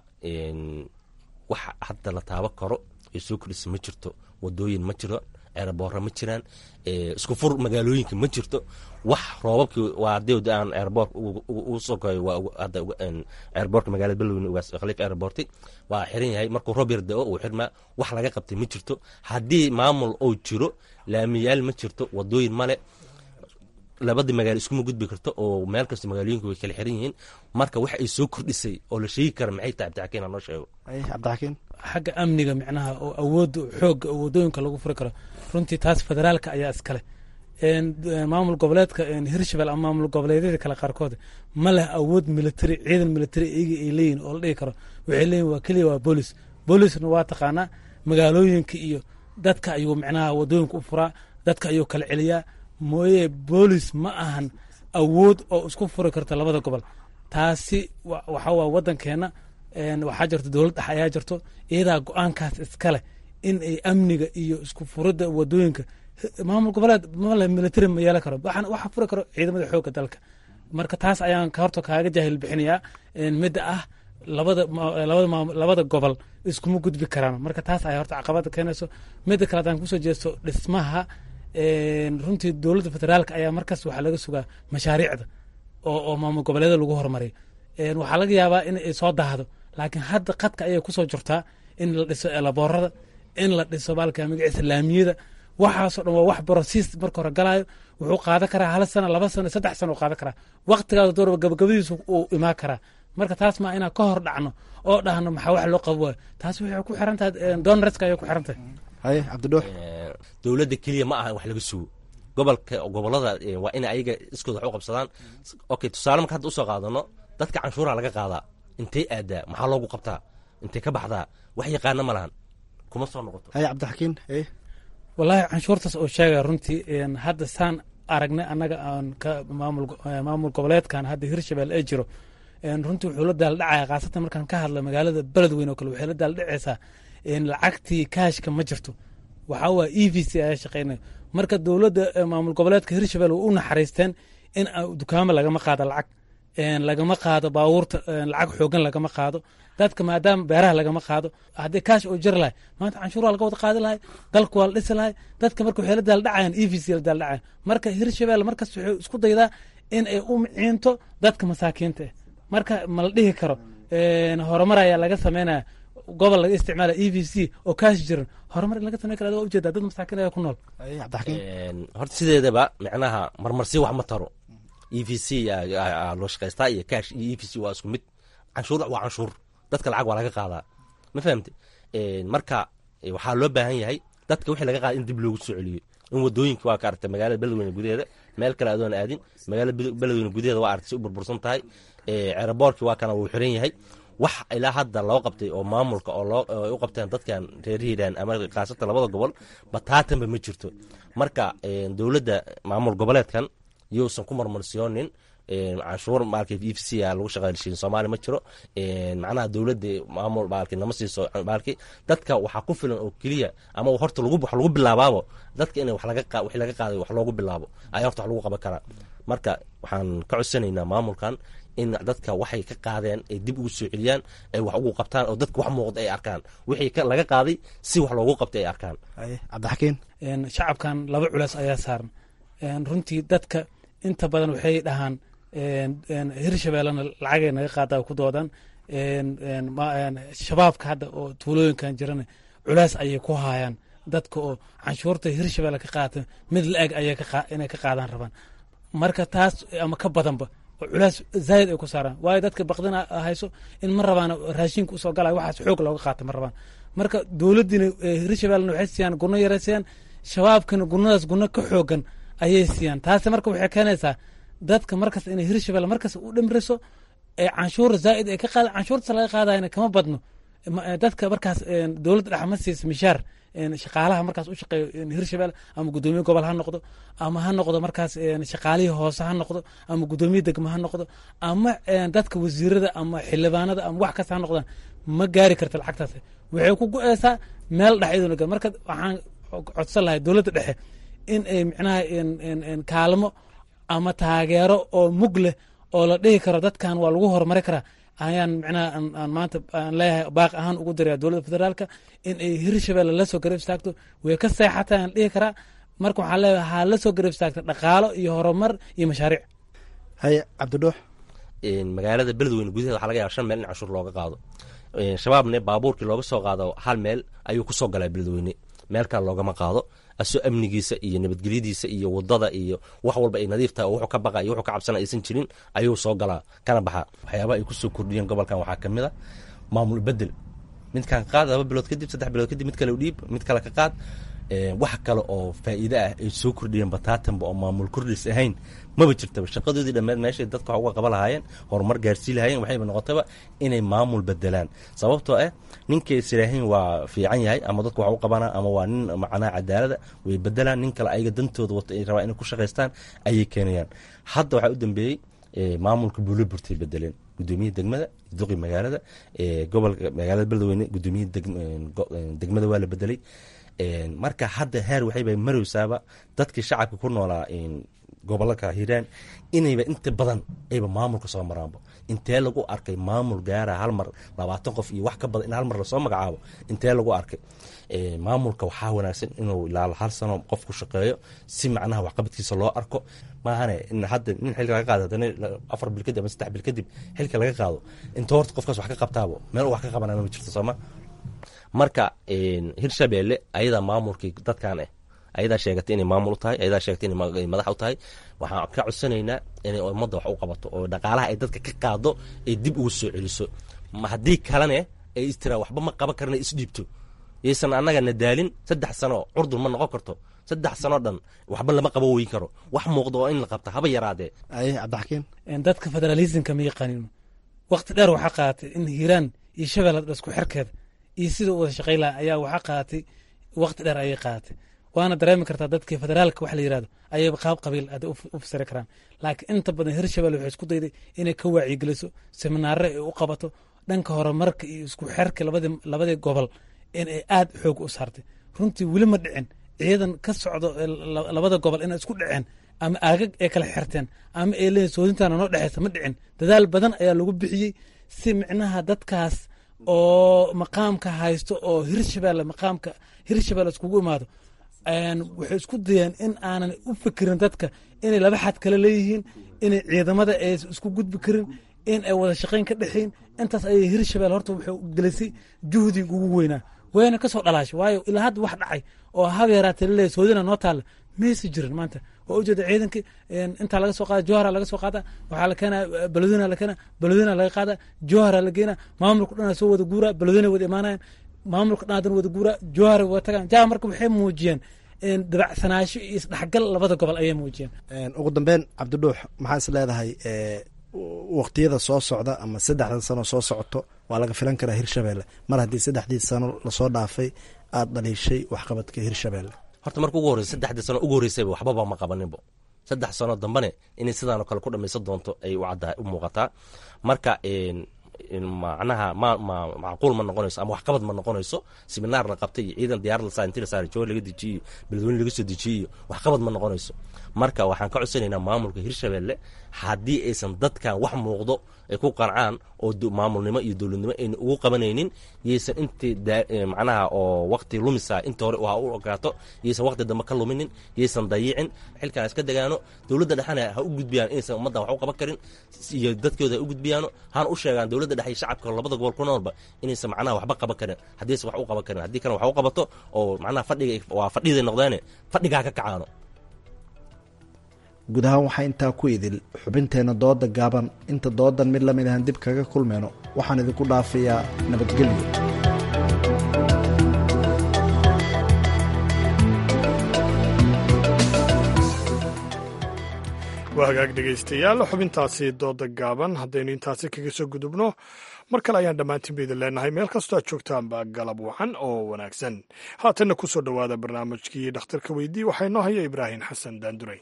wax hadda la taabo karo ee soo kordhisa ma jirto wadooyin ma jiro ceerboora ma jiraan isku fur magaalooyinka ma jirto wax roobabkii waa hadii aan ceerboor ugu soo koyo waa hadda ceerboorka magaalada beloweyne ugaas khaliif ceerboorti waa xiran yahay markuu roob yar da-o uu xirmaa wax laga qabtay ma jirto haddii maamul oo jiro laamiyaal ma jirto wadooyin male labadii magaalo iskuma gudbi karto oo meel kasta magaalooyinku way kala xiran yihiin marka wax ay soo kordhisay oo la sheegi kara maxay tahay cabdixakiin ha noo sheego cabdixakiin xagga amniga micnaha oo awoodda xoogga oo wadooyinka lagu furi karo runtii taas federaalka ayaa iskale maamul goboleedka hirshabelle ama maamul goboleedyada kale qaarkood ma leh awood military ciidan military iyaga ay leeyihin oo la dhigi karo waxay leeyihin waa keliya waa boolis boolisna waa taqaanaa magaalooyinka iyo dadka ayuu micnaha wadooyinka u furaa dadka ayuu kala celiyaa mooye boolis ma ahan awood oo isku furi karta labada gobol taasi waxa waa wadankeena waxaa jirto dowlad dhex ayaa jirto iyadaa go-aankaas iskale in ay amniga iyo isku furidda wadooyinka maamul goboleed male military ma yeelan karo waxa furi karo ciidamada xoogga dalka marka taas ayaan horta kaaga jaahil bixinayaa midda ah labada labada gobol iskuma gudbi karaan marka taas ayaa horta caqabada keenayso midda kale haddaan kusoo jeesto dhismaha runtii dowladda federaalka ayaa markaas waxaa laga sugaa mashaariicda oo oo maamul goboleeda lagu horumariyo waxaa laga yaabaa in ay soo daahdo laakiin hadda qadka ayay kusoo jirtaa in la dhiso elaboorada in la dhiso baalka magaciisa laamiyada waxaasoo dhan waa wax brosiis marka hore galaayo wuxuu qaadan karaa hal sano laba sano saddex sano u qaadan karaa waqtigaas doorba gabagabadiisu uu imaan karaa marka taas maa inaan ka hor dhacno oo dhahno maxaa wax loo qabo waayo taas waxay ku xiran tahay donareska ayay ku xiran tahay haye cabdidhuux dowladda keliya ma aha wax laga sugo gobolka gobolada waa inay ayaga iskooda wax u qabsadaan okay tusaale marka hadda usoo qaadano dadka canshuuraha laga qaadaa intay aadaa maxaa loogu qabtaa intay ka baxdaa wax yaqaana ma lahan kuma soo noqoto haye cabdixakiin haye wallaahi canshuurtaas oo sheegaya runtii hadda saan aragnay annaga aan ka maamul maamul goboleedkan hadda hirshabelle ee jiro runtii wuxuu la daaldhacaya khaasatan markaan ka hadla magaalada beledweyn oo kale waxay la daaldhacaysaa lacagtii kaashka ma jirto waxaa waa e v c ayaa shaqeynaya marka dowladda maamul goboleedka hirshabelle way u naxariisteen in dukaamo lagama qaado lacag lagama qaado baabuurta lacag xoogan lagama qaado dadka maadaama beeraha lagama qaado haddii kaash oo jiri lahay maanta canshuuraha laga wada qaadi lahay dalku waa la dhisi lahay dadka marka waxay la daaldhacayaan e v c la daaldhacayan marka hirshabelle markas wuxuu isku daydaa in ay u miciinto dadka masaakiinta ah marka ma la dhihi karo horumar ayaa laga sameynaya gobol laga isticmaala e v c oo kaash jiran horumar in laga sameyn kara adiga ujeeda dad masaakiin ayaa ku nool horta sideedaba micnaha marmarsi wax ma taro e v c loo shaqaystaa iyo cash iyo e v c waa isku mid canshuur waa canshuur dadka lacag waa laga qaadaa ma fahamte marka waxaa loo baahan yahay dadka wixii laga qaada in dib loogu soo celiyo in wadooyinka waa ka aragtay magaalada beledweyne gudaheeda meel kale adoon aadin magaalada beledweyne gudaheeda waa aragtay si u burbursan tahay ceeraboorkii waa kana wuu xiran yahay wax ilaa hadda loo qabtay oo maamulka oo loo u qabteen dadkan reer hiiraan ama khaasatan labada gobol bataatanba ma jirto marka dowladda maamul goboleedkan yousan ku marmarsiyoonin canshuur maalka e v c a lagu shaqaalshiin soomaaliya ma jiro macnaha dowladda maamul maalki nama siiso maalki dadka waxaa ku filan oo keliya ama horta lagu wax lagu bilaabaabo dadka in wax laga qa wixii laga qaaday wax loogu bilaabo ayaa horta wax lagu qaban karaa marka waxaan ka codsanaynaa maamulkan in dadka waxay ka qaadeen ay dib ugu soo celiyaan ay wax ugu qabtaan oo dadka wax muuqda ay arkaan wixii laga qaaday si wax loogu qabtay ay arkaan cabdixakiin shacabkan laba culeys ayaa saaran runtii dadka inta badan waxay dhahaan hirshabellena lacagay naga qaada ku doodan shabaabka hadda oo tuulooyinkan jirana culeys ayay ku haayaan dadka oo canshuurta hirshabelle ka qaata mid la-eg ayay inay ka qaadaan rabaan marka taas ama ka badanba oo culays zaayid ay ku saaraan waayo dadka baqdina hayso in ma rabaan raashinka usoo galay waxaas xoog looga qaata ma rabaan marka dowladdiina hirshabellena waxay siiyaan gurno yaray siiyaan shabaabkana gurnadaas gurno ka xoogan ayay siiyaan taasi marka waxay keenaysaa dadka markas inay hirshabelle markas u dhimriso ee canshuur zaa'id ay ka qaada canshuurta laga qaadayna kama badno dadka markaas dowladda dhex ma siisa mishaar shaqaalaha markaas u shaqeeyo hirshabelle ama guddoomiye gobol ha noqdo ama ha noqdo markaas shaqaalihii hoose ha noqdo ama guddoomiye degmo ha noqdo ama dadka wasiirada ama xildhibaanada ama wax kasta ha noqdaan ma gaari karta lacagtaas waxay ku go-eysaa meel dhex iyaduna marka waxaan codsan lahay dowladda dhexe in ay micnaha kaalmo ama taageero oo mug leh oo la dhihi karo dadkan waa lagu horumari karaa ayaan micnaha aan maanta aan leeyahay baaq ahaan ugu diraya dowladda federaalka in ay hirshabelle la soo garab istaagto way ka seexata aan dhihi karaa marka waxaan leeyahay ha la soo garab istaagta dhaqaalo iyo horumar iyo mashaariic haye cabdidhuux magaalada beledweyne gudaheeda waxaa laga yaaba shan meel in canshuur looga qaado shabaabne baabuurkii looga soo qaado hal meel ayuu ku soo galaa beledweyne meel kale loogama qaado asoo amnigiisa iyo nabadgelyadiisa iyo wadada iyo wax walba ay nadiif tahay oo wuxuu ka baqa iyo wuxuu ka cabsana aysan jirin ayuu soo galaa kana baxa waxyaabaha ay kusoo kordhiyeen gobolkan waxaa kamid a maamul bedel midkan qaad laba bilood kadib saddex bilood kadib mid kale u dhiib mid kale ka qaad wax kale oo faa'iide ah ay soo kordhiyeen bataatanba oo maamul kordhis ahayn maba jirtaba shaqadoodii dhammeed meeshay dadka wax uga qaban lahaayeen horumar gaarsii lahaayeen waxayba noqotaba inay maamul bedelaan sababtoo ah ninkay siraahayn waa fiican yahay ama dadka wax u qabana ama waa nin macnaha cadaalada way bedelaan nin kale ayaga dantooda wato ay rabaan inay ku shaqaystaan ayay keenayaan hadda waxaa u dambeeyey maamulka buuloburtay bedeleen gudoomiyaha degmada duqi magaalada gobolka magaalada beledweyne gudoomiyaha degmada waa la bedelay marka hadda heer waxayba marowsaaba dadkii shacabka ku noolaa gobolaka hiiraan inayba inta badan ayba maamulka soo maraanba intee lagu arkay maamul gaara hal mar labaatan qof iyo wax ka badan in hal mar lasoo magacaabo intee lagu arkay maamulka waxaa wanaagsan inuu ilaa hal sano qof ku shaqeeyo si macnaha waxqabadkiisa loo arko maahane in hadda nin xilka laga qaado haddana afar bil kadib ama saddex bil kadib xilka laga qaado inta horta qofkaas wax ka qabtaabo meel wax ka qabanana ma jirto sooma marka hirshabelle ayadaa maamulkii dadkan ah ayadaa sheegatay inay maamul u tahay ayadaa sheegatay inay madax u tahay waxaan ka codsanaynaa inay ummadda wax u qabato oo dhaqaalaha ay dadka ka qaado ay dib ugu soo celiso haddii kalene ay istiraa waxba ma qaban karna isdhiibto yaysan annagana daalin saddex sano curdun ma noqon karto saddex sanoo dhan waxba lama qabo weyn karo wax muuqda oo in la qabta haba yaraadee aye cabdixakiin dadka federalismka ma yaqaanin waqti dheer waxaa qaadatay in hiiraan iyo shabeelle isku xirkeeda iyo sida u wada shaqayn laha ayaa waxaa qaadatay waqti dheer ayay qaadatay waana dareemi kartaa dadkii federaalka wax la yirahdo ayay qaab qabiil aad u fasiri karaan laakiin inta badan hirshabelle waxay isku dayday inay ka waacigeliso seminaare ay u qabato dhanka horumarka iyo isku xerka labadii gobol in ay aad xoog u saartay runtii weli ma dhicin ciidan ka socdo labada gobol inay isku dhaceen ama aagag ay kala xirteen ama ay leeyihin soodintaana noo dhexeysa ma dhicin dadaal badan ayaa lagu bixiyey si micnaha dadkaas oo maqaamka haysto oo hirshabelle maqaamka hirshabelle iskugu imaado waxay isku dayeen in aanan u fikirin dadka inay laba xad kale leeyihiin inay ciidamada ay isku gudbi karin in ay wada shaqayn ka dhexeyn intaas ayay hirshabelle horta waxay gelisay juhdig ugu weynaa wayna kasoo dhalaashay waayo ilaa hadda wax dhacay oo hab yaraatee laleeyahy soodina noo taalla maysa jirin maanta waa ujeeda ciidankii intaa laga soo qaada johara laga soo qaada waxaa la keenaa beledweyna la keena beledweyna laga qaada johara la geena maamulka dhan soo wada guura beledweyna wada imaanayan maamulka dhan hadan wada guura johara wada tagaan jaa marka waxay muujiyeen dabacsanaasho iyo isdhexgal labada gobol ayay muujiyeen ugu dambeyn cabdidhuux maxaa is leedahay waqtiyada soo socda ama saddexdan sano soo socoto waa laga filan karaa hirshabelle mar haddii saddexdii sano lasoo dhaafay aada dhaliishay waxqabadka hirshabelle horta marka ugu horreysa saddexdii sano ugu horreysayba waxbaba ma qabaninbo saddex sano dambane inay sidaanoo kale ku dhamaysan doonto ay u caddaa u muuqataa marka macnaha ma ma macquul ma noqonayso ama waxqabad ma noqonayso seminaar la qabtay iyo ciidan diyaar la saa intii la saaray jawar laga dejiyey iyo beledweyne laga soo dejiyey iyo waxqabad ma noqonayso marka waxaan ka codsanaynaa maamulka hirshabelle haddii aysan dadkan wax muuqdo ay ku qancaan oo maamulnimo iyo dowladnimo ayna ugu qabanaynin yaysan intii macnaha oo waqti lumisa inta hore ha u ogaato yaysan waqti dambe ka luminin yaysan dayicin xilkan iska degaano dowladda dhexena ha u gudbiyaan inaysan ummaddan wax u qaban karin iyo dadkooda ha u gudbiyaano hana u sheegaan dowladda dhexe iyo shacabka labada gobol ku noolba inaysan macnaha waxba qaban karin haddiisan wax u qaban karin haddii kana wax u qabato oo macnaha fadhiga waa fadhiday noqdeene fadhigaa ka kacaano guud ahaan waxaa intaa ku idil xubinteenna dooda gaaban inta doodan mid lamid ahan dib kaga kulmeyno waxaan idinku dhaafayaa nabadgelyo waa hagaag dhegaystayaal xubintaasi dooda gaaban haddaynu intaasi kaga soo gudubno mar kale ayaan dhammaantiinba idin leenahay meel kastoo aad joogtaanba galab wacan oo wanaagsan haatanna ku soo dhowaada barnaamijkii dhakhtarka weydii waxaa inoo haya ibraahim xasan daanduray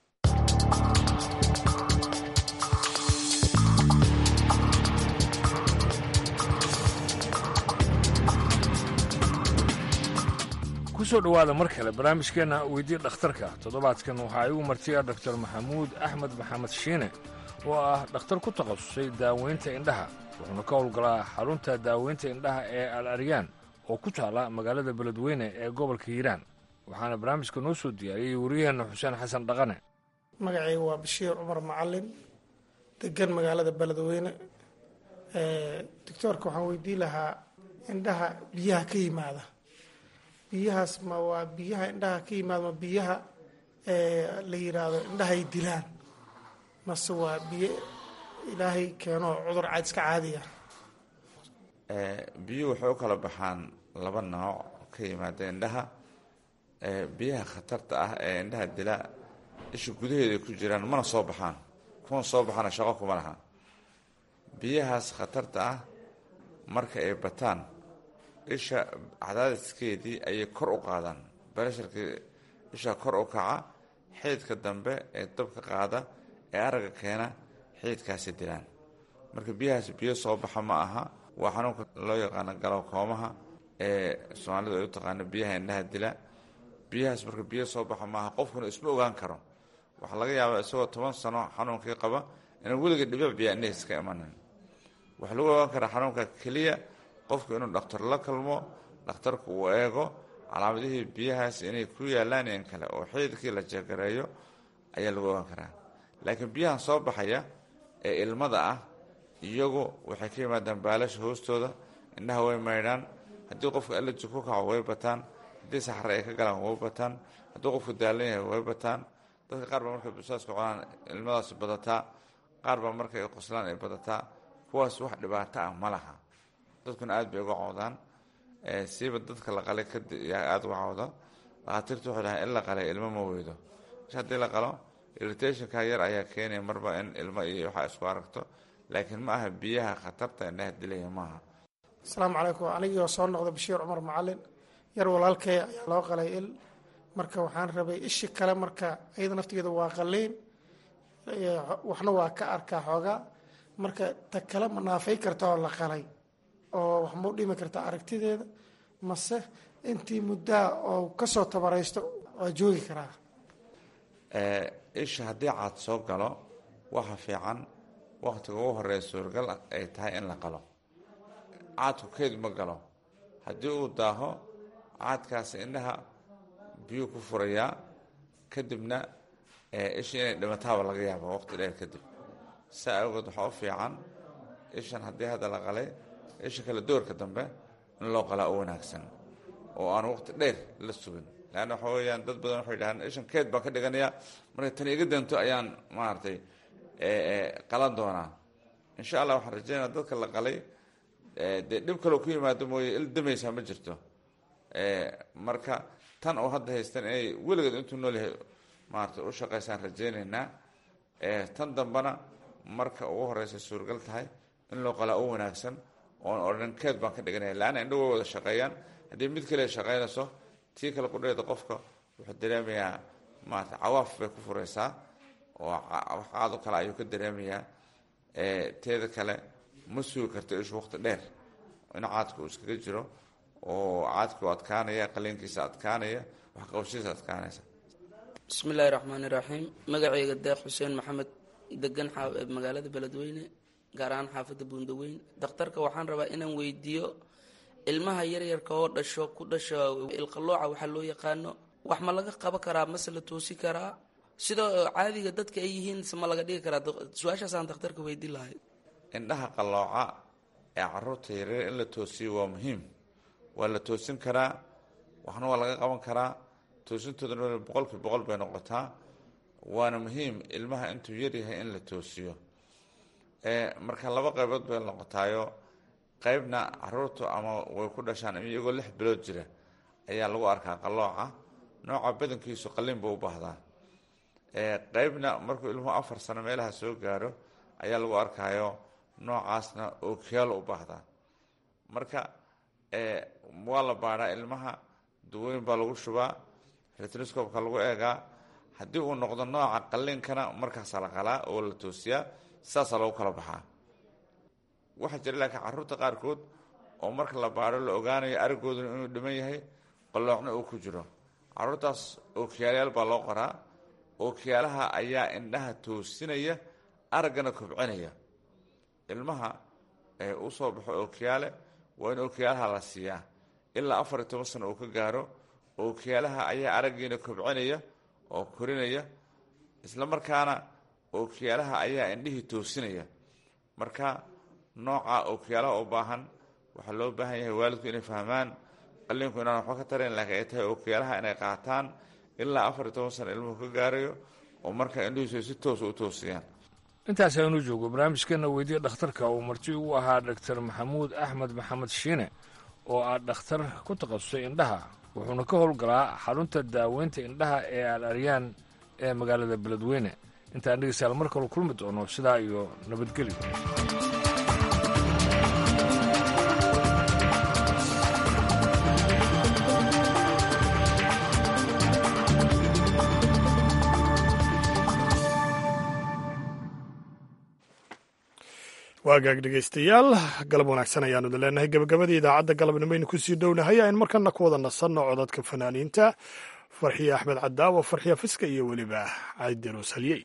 kusoo dhowaada mar kale barnaamijkeenna weydii dhakhtarka toddobaadkan waxaa igu martiya doktor maxamuud axmed maxamed shiine oo ah dhakhtar ku takhasusay daaweynta indhaha wuxuuna ka howlgalaa xarunta daaweynta indhaha ee al aryaan oo ku taala magaalada beledweyne ee gobolka hiiraan waxaana barnaamijka noo soo diyaariyey wariyaheenna xuseen xasan dhaqane magacayga waa bashiir cumar macalin degan magaalada beledweyne doctoorka waxaan weydiin lahaa indhaha biyaha ka yimaada biyahaas ma waa biyaha indhaha ka yimaada ma biyaha la yiraahdo indhahay dilaan mase waa biyo ilaahay keeno cudur caad iska caadiya biyuhu waxay u kala baxaan laba nooc ka yimaada indhaha biyaha khatarta ah ee indhaha dila isha gudaheeda ku jiraan mana soo baxaan kuna soo baxaana shaqo kuma laha biyahaas khatarta ah marka ay bataan isha cadaadiskeedii ayay kor u qaadaan baresharkii isha kor u kaca xididka dambe ee dabka qaada ee aragga keena xididkaasi dilaan marka biyahaas biyo soo baxa ma aha waa xanuunka loo yaqaano galowkoomaha ee soomaalidu ay u taqaano biyaha indhaha dila biyahaas marka biyo soo baxa maaha qofkuna isma ogaan karo waxaa laga yaabaa isagoo toban sano xanuunkii qaba inaan weliga dhibic biya indhahiis ka imanin waxaa lagu ogaan karaa xanuunka keliya qofku inuu dhakhtar la kalmo dhakhtarku uu eego calaamadihii biyahaas inay ku yaalaan in kale oo xididkii la jeegareeyo ayaa lagu ogaan karaa laakiin biyahan soo baxaya ee ilmada ah iyagu waxay ka yimaadaan baalasha hoostooda indhaha way maydhaan haddii qofka allerji ku kaco way bataan haddii saxre ay ka galaan way bataan haddii qofku daalan yahay way bataan dadka qaar baa markay busaaska cunaan ilmadaas badataa qaar baa markay qoslaan ay badataa kuwaas wax dhibaato ah ma laha dadkuna aad bay uga cawdaan siiba dadka la qalay aada uga cawda dhakhaatiirtu waxay dhahaan in la qalay ilmo ma weydo isha haddii la qalo irritationka yar ayaa keenaya marba in ilmo iyo waxaa isku aragto laakiin ma aha biyaha khatarta indhaha dilaya maaha asalaamu calaykum anigoo soo noqda bashiir cumar macalin yar walaalkay ayaa loo qalay il marka waxaan rabay ishi kale marka iyada naftigeeda waa qaliin waxna waa ka arkaa xoogaa marka ta kale ma naafay karta oo la qalay oo wax mau dhimi karta aragtideeda mase intii muddaa oo kasoo tabaraysto waa joogi karaa isha haddii caad soo galo waxa fiican waktiga ugu horeeya suuragal ay tahay in la qalo caadku keyd ma galo haddii uu daaho caadkaasi indhaha biyuu ku furayaa kadibna isha inay dhimataaba laga yaaba waqti dheer kadib saa awgeed waxaa u fiican ishan haddii hadda la qalay isha kale doorka dambe in loo qalaa u wanaagsan oo aan waqti dheer la sugin leanna waxa weeyaan dad badan waxay dhahaan ishan keed baan ka dhiganayaa markay tani iga danto ayaan maaragtay qalan doonaa insha allah waxaan rajeynaya dadka la qalay dee dhib kaloo ku yimaado mooye il damaysaa ma jirto marka tan oo hadda haystan inay weligeed intuu nool yahay maarata u shaqaysaan rajeynaynaa tan dambena marka ugu horeysa suuragal tahay in loo qalaa u wanaagsan oon odhan keed baan ka dhiganaya laanna indho way wada shaqeeyaan haddii mid kale shaqaynayso tii kale qudheeda qofka wuxuu dareemayaa maarata cawaaf bay ku fureysaa oo wax qaado kale ayuu ka dareemayaa teeda kale ma sugi karto ishu waqti dheer in caadka uu iskaga jiro oo caadka u adkaanaya qaliinkiisa adkaanaya waxqabashadiisa adkaanaysa bismi illaahi raxmaani raxiim magacayga deeq xuseen maxamed degan magaalada beledweyne gaar ahaan xaafadda buundaweyn dakhtarka waxaan rabaa inaan weydiiyo ilmaha yaryarka oo dhasho ku dhasho ilqalooca waxaa loo yaqaano wax ma laga qaban karaa mase la toosi karaa sidoo caadiga dadka ay yihiin se ma laga dhigi karaa su-aashaasaan dakhtarka weydiin lahay indhaha qalooca ee caruurta yaryar in la toosiyo waa muhiim waa la toosin karaa waxna waa laga qaban karaa toosintoodana boqolkii boqol bay noqotaa waana muhiim ilmaha intuu yaryahay in la toosiyo marka laba qaybood bay noqotaayo qaybna caruurtu ama way ku dhashaan iyagoo lix bilood jira ayaa lagu arkaa qalooca nooca badankiisu qalin buu u baahdaa qaybna markuu ilmuhu afar sano meelaha soo gaaro ayaa lagu arkaayo noocaasna ookiyaalo u baahdaa marka waa la baadhaa ilmaha duweyn baa lagu shubaa retroscopka lagu eegaa haddii uu noqdo nooca qaliinkana markaasaa la qalaa oo la toosiyaa saasaa lagu kala baxaa waxaa jira laakiin caruurta qaarkood oo marka la baadho la ogaanayo arigooduna inuu dhiman yahay qaloocna uu ku jiro caruurtaas ookiyaalayaal baa loo qoraa ookiyaalaha ayaa indhaha toosinaya araggana kobcinaya ilmaha u soo baxo ookiyaale waa in ookiyaalaha la siiyaa ilaa afar iyo toban sano uu ka gaaro ookiyaalaha ayaa araggiina kobcinaya oo korinaya isla markaana ookiyaalaha ayaa indhihii toosinaya marka nooca ookiyaalaha u baahan waxaa loo baahan yahay waalidku inay fahmaan qaliinku inaan waxba ka tarayn laakiin ay tahay ookiyaalaha inay qaataan ilaa afar iyo toban sano ilmuhu ka gaarayo oo marka indhihiisu ay si toosa u toosiyaan intaas aynu joogo barnaamijkeena weydiya dhakhtarka uu marti ugu ahaa doctor maxamuud axmed maxamed shiine oo ah dhakhtar ku takhasusay indhaha wuxuuna ka howlgalaa xarunta daaweynta indhaha ee al aryaan ee magaalada beledweyne intaan dhegeystayaal mar kale kulmi doono sidaa iyo nabadgelyo waagaag dhegaystayaal galab wanaagsan ayaanu idin leenahay gebagabadii idaacadda galabnimaynu kusii dhownahay aynu markana ku wada nasanno codadka fanaaniinta farxiya axmed cadaawo farxiya fiska iyo weliba caydiruus halyey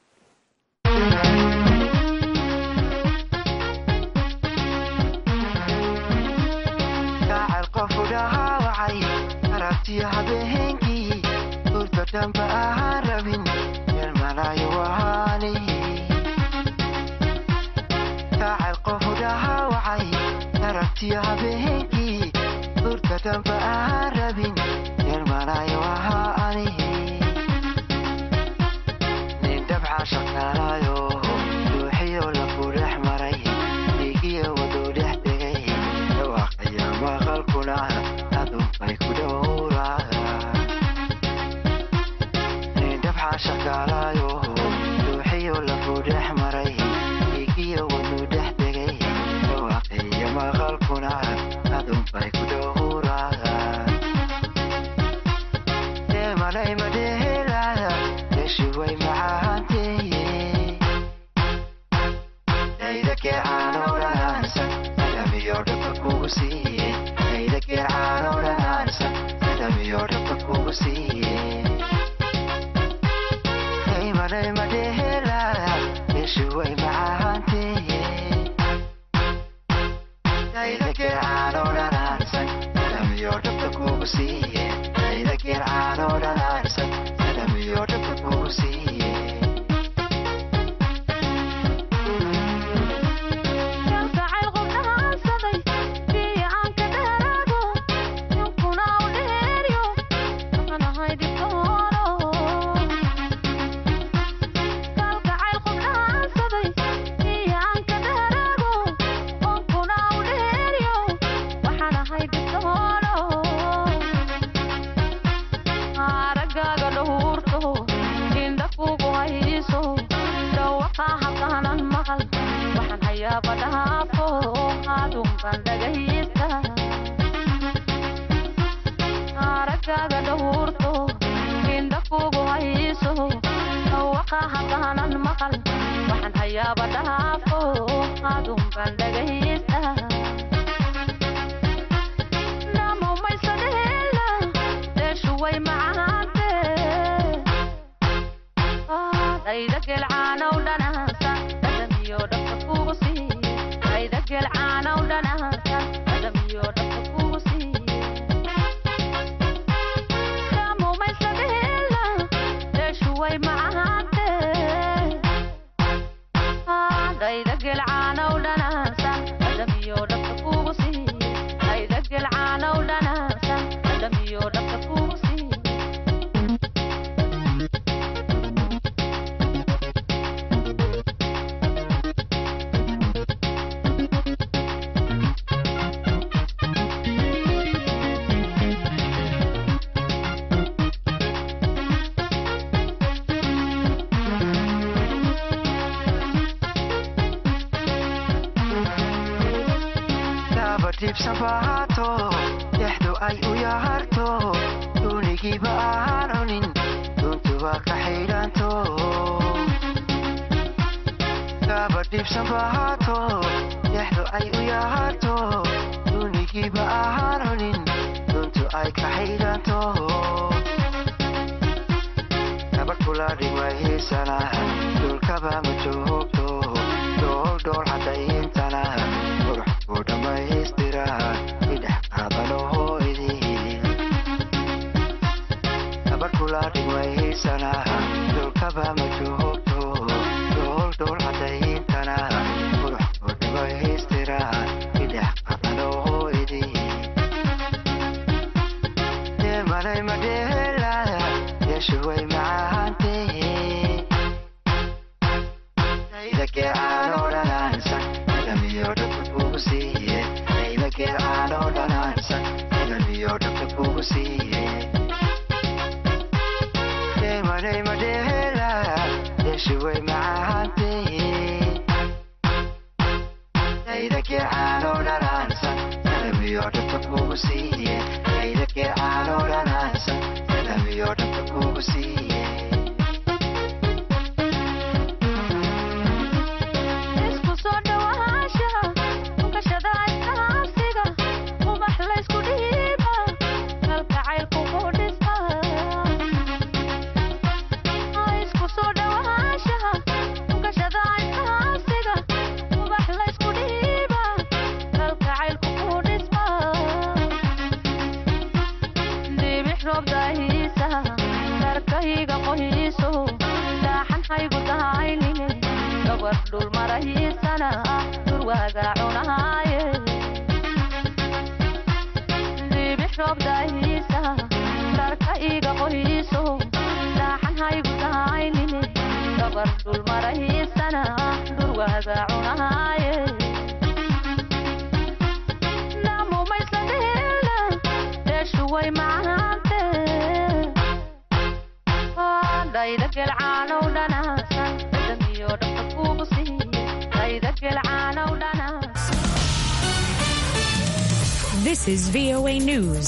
habeenkii urta damba aan rabin yeelmanayo ahaa anihi nin dabca shaqaalayo ruuxiyo lafu dhex maray dhiigiyo waduu dhex dhigay dhawaaqaya maqalkuna aduunbay ku dhowraa ruuxa shaqaalayo ruuxiyo lafu dhex maray dhiigiyo wadnu dhex degay dhawaaqiyo maqalkuna adunbay ku dhowraan deemanay madhehelaya deshi way macaanteeye dayda geecaano dhanaansan adamiyo dhabka kugu siiye dayda geecaano dhanaansan adamiyo dhabka kugu siiye daymanay madhehelaya deshi way macaanteeye dayda geecaano dhanaansan adamiyo dhabka kugu siiye dayda geecaano dhanaansan adamiyo dhabka kugu siiye aragaaga dhawurto indha kugu hayso dhawaqa hadaanan maqal waxaan hayaaba dhaafo adunban dhagaysta namomaysadheela deeshu way macaante dayda gelcaanow dhanaasa dhadhamiyo dhabka kugu siiye dayda gelcaanow dhanaasa dhadhamiyo dhabka kugu siiye way macaante dayda gelcaanow dhanaasa dhadhamiyo dhabka kugu siiye dayda gelcaanow dhanaasa dhadhamiyo dhabka kugu siiye dibsabahato dexdu ay u yaharto duunigiiba aan cunin duntuba ka xidhanto gaba dhibsabahato dexdu ay u yaharto duunigiiba aan cunin duntu ay ka xidhanto gabadh kula dhigmahiisana dhulkaba ma joogto dhool dhool cadayintana qurux ku dhammaystira idhex qaadanohoydii gabadh kula dhigmahiisana dhulkaba ma joogto dhool dhool cadayintana qurux ku dhammaystira idhex qaadanohoydii deemanay madheela yeeshu way macaantee daydageecaanoo dhanaansan dhadhamiyo dhabka kugu siiye daydageecaanoo dhanaansan dhadhamiyo dhabka kugu siiye deemanay madheela yeeshu way macaantee daydageecaanoo dhanaansan dhadhamiyo dhabka kugu siiye daydageecaanoo dhanaansan dhadhamiyo dhabka kugu siiye isku soo dhawaasha ukashada iskaasiga ubax laysku dhiiba kalgacaylku ku dhisa isku soo dhawaasha ukashada iskaasiga ubax laysku dhiiba kalgacaylku ku dhisma dibix roob daahiisa darkayga qohiiso daaxan haygu dahaynine gabadh dhul marahiisana durwaaga cunaaye dibix roob daahiisa darka iga qohiiso daaxan haygu dahaynine gabadh dhul marahiisana durwaaga cunaaye namumaysadheela deeshu way macaante dayda gelcaanow dhanaasan dhadhamiyo dhabta kugu siiye ayda gelcaanow dhanaasan This is VOA News.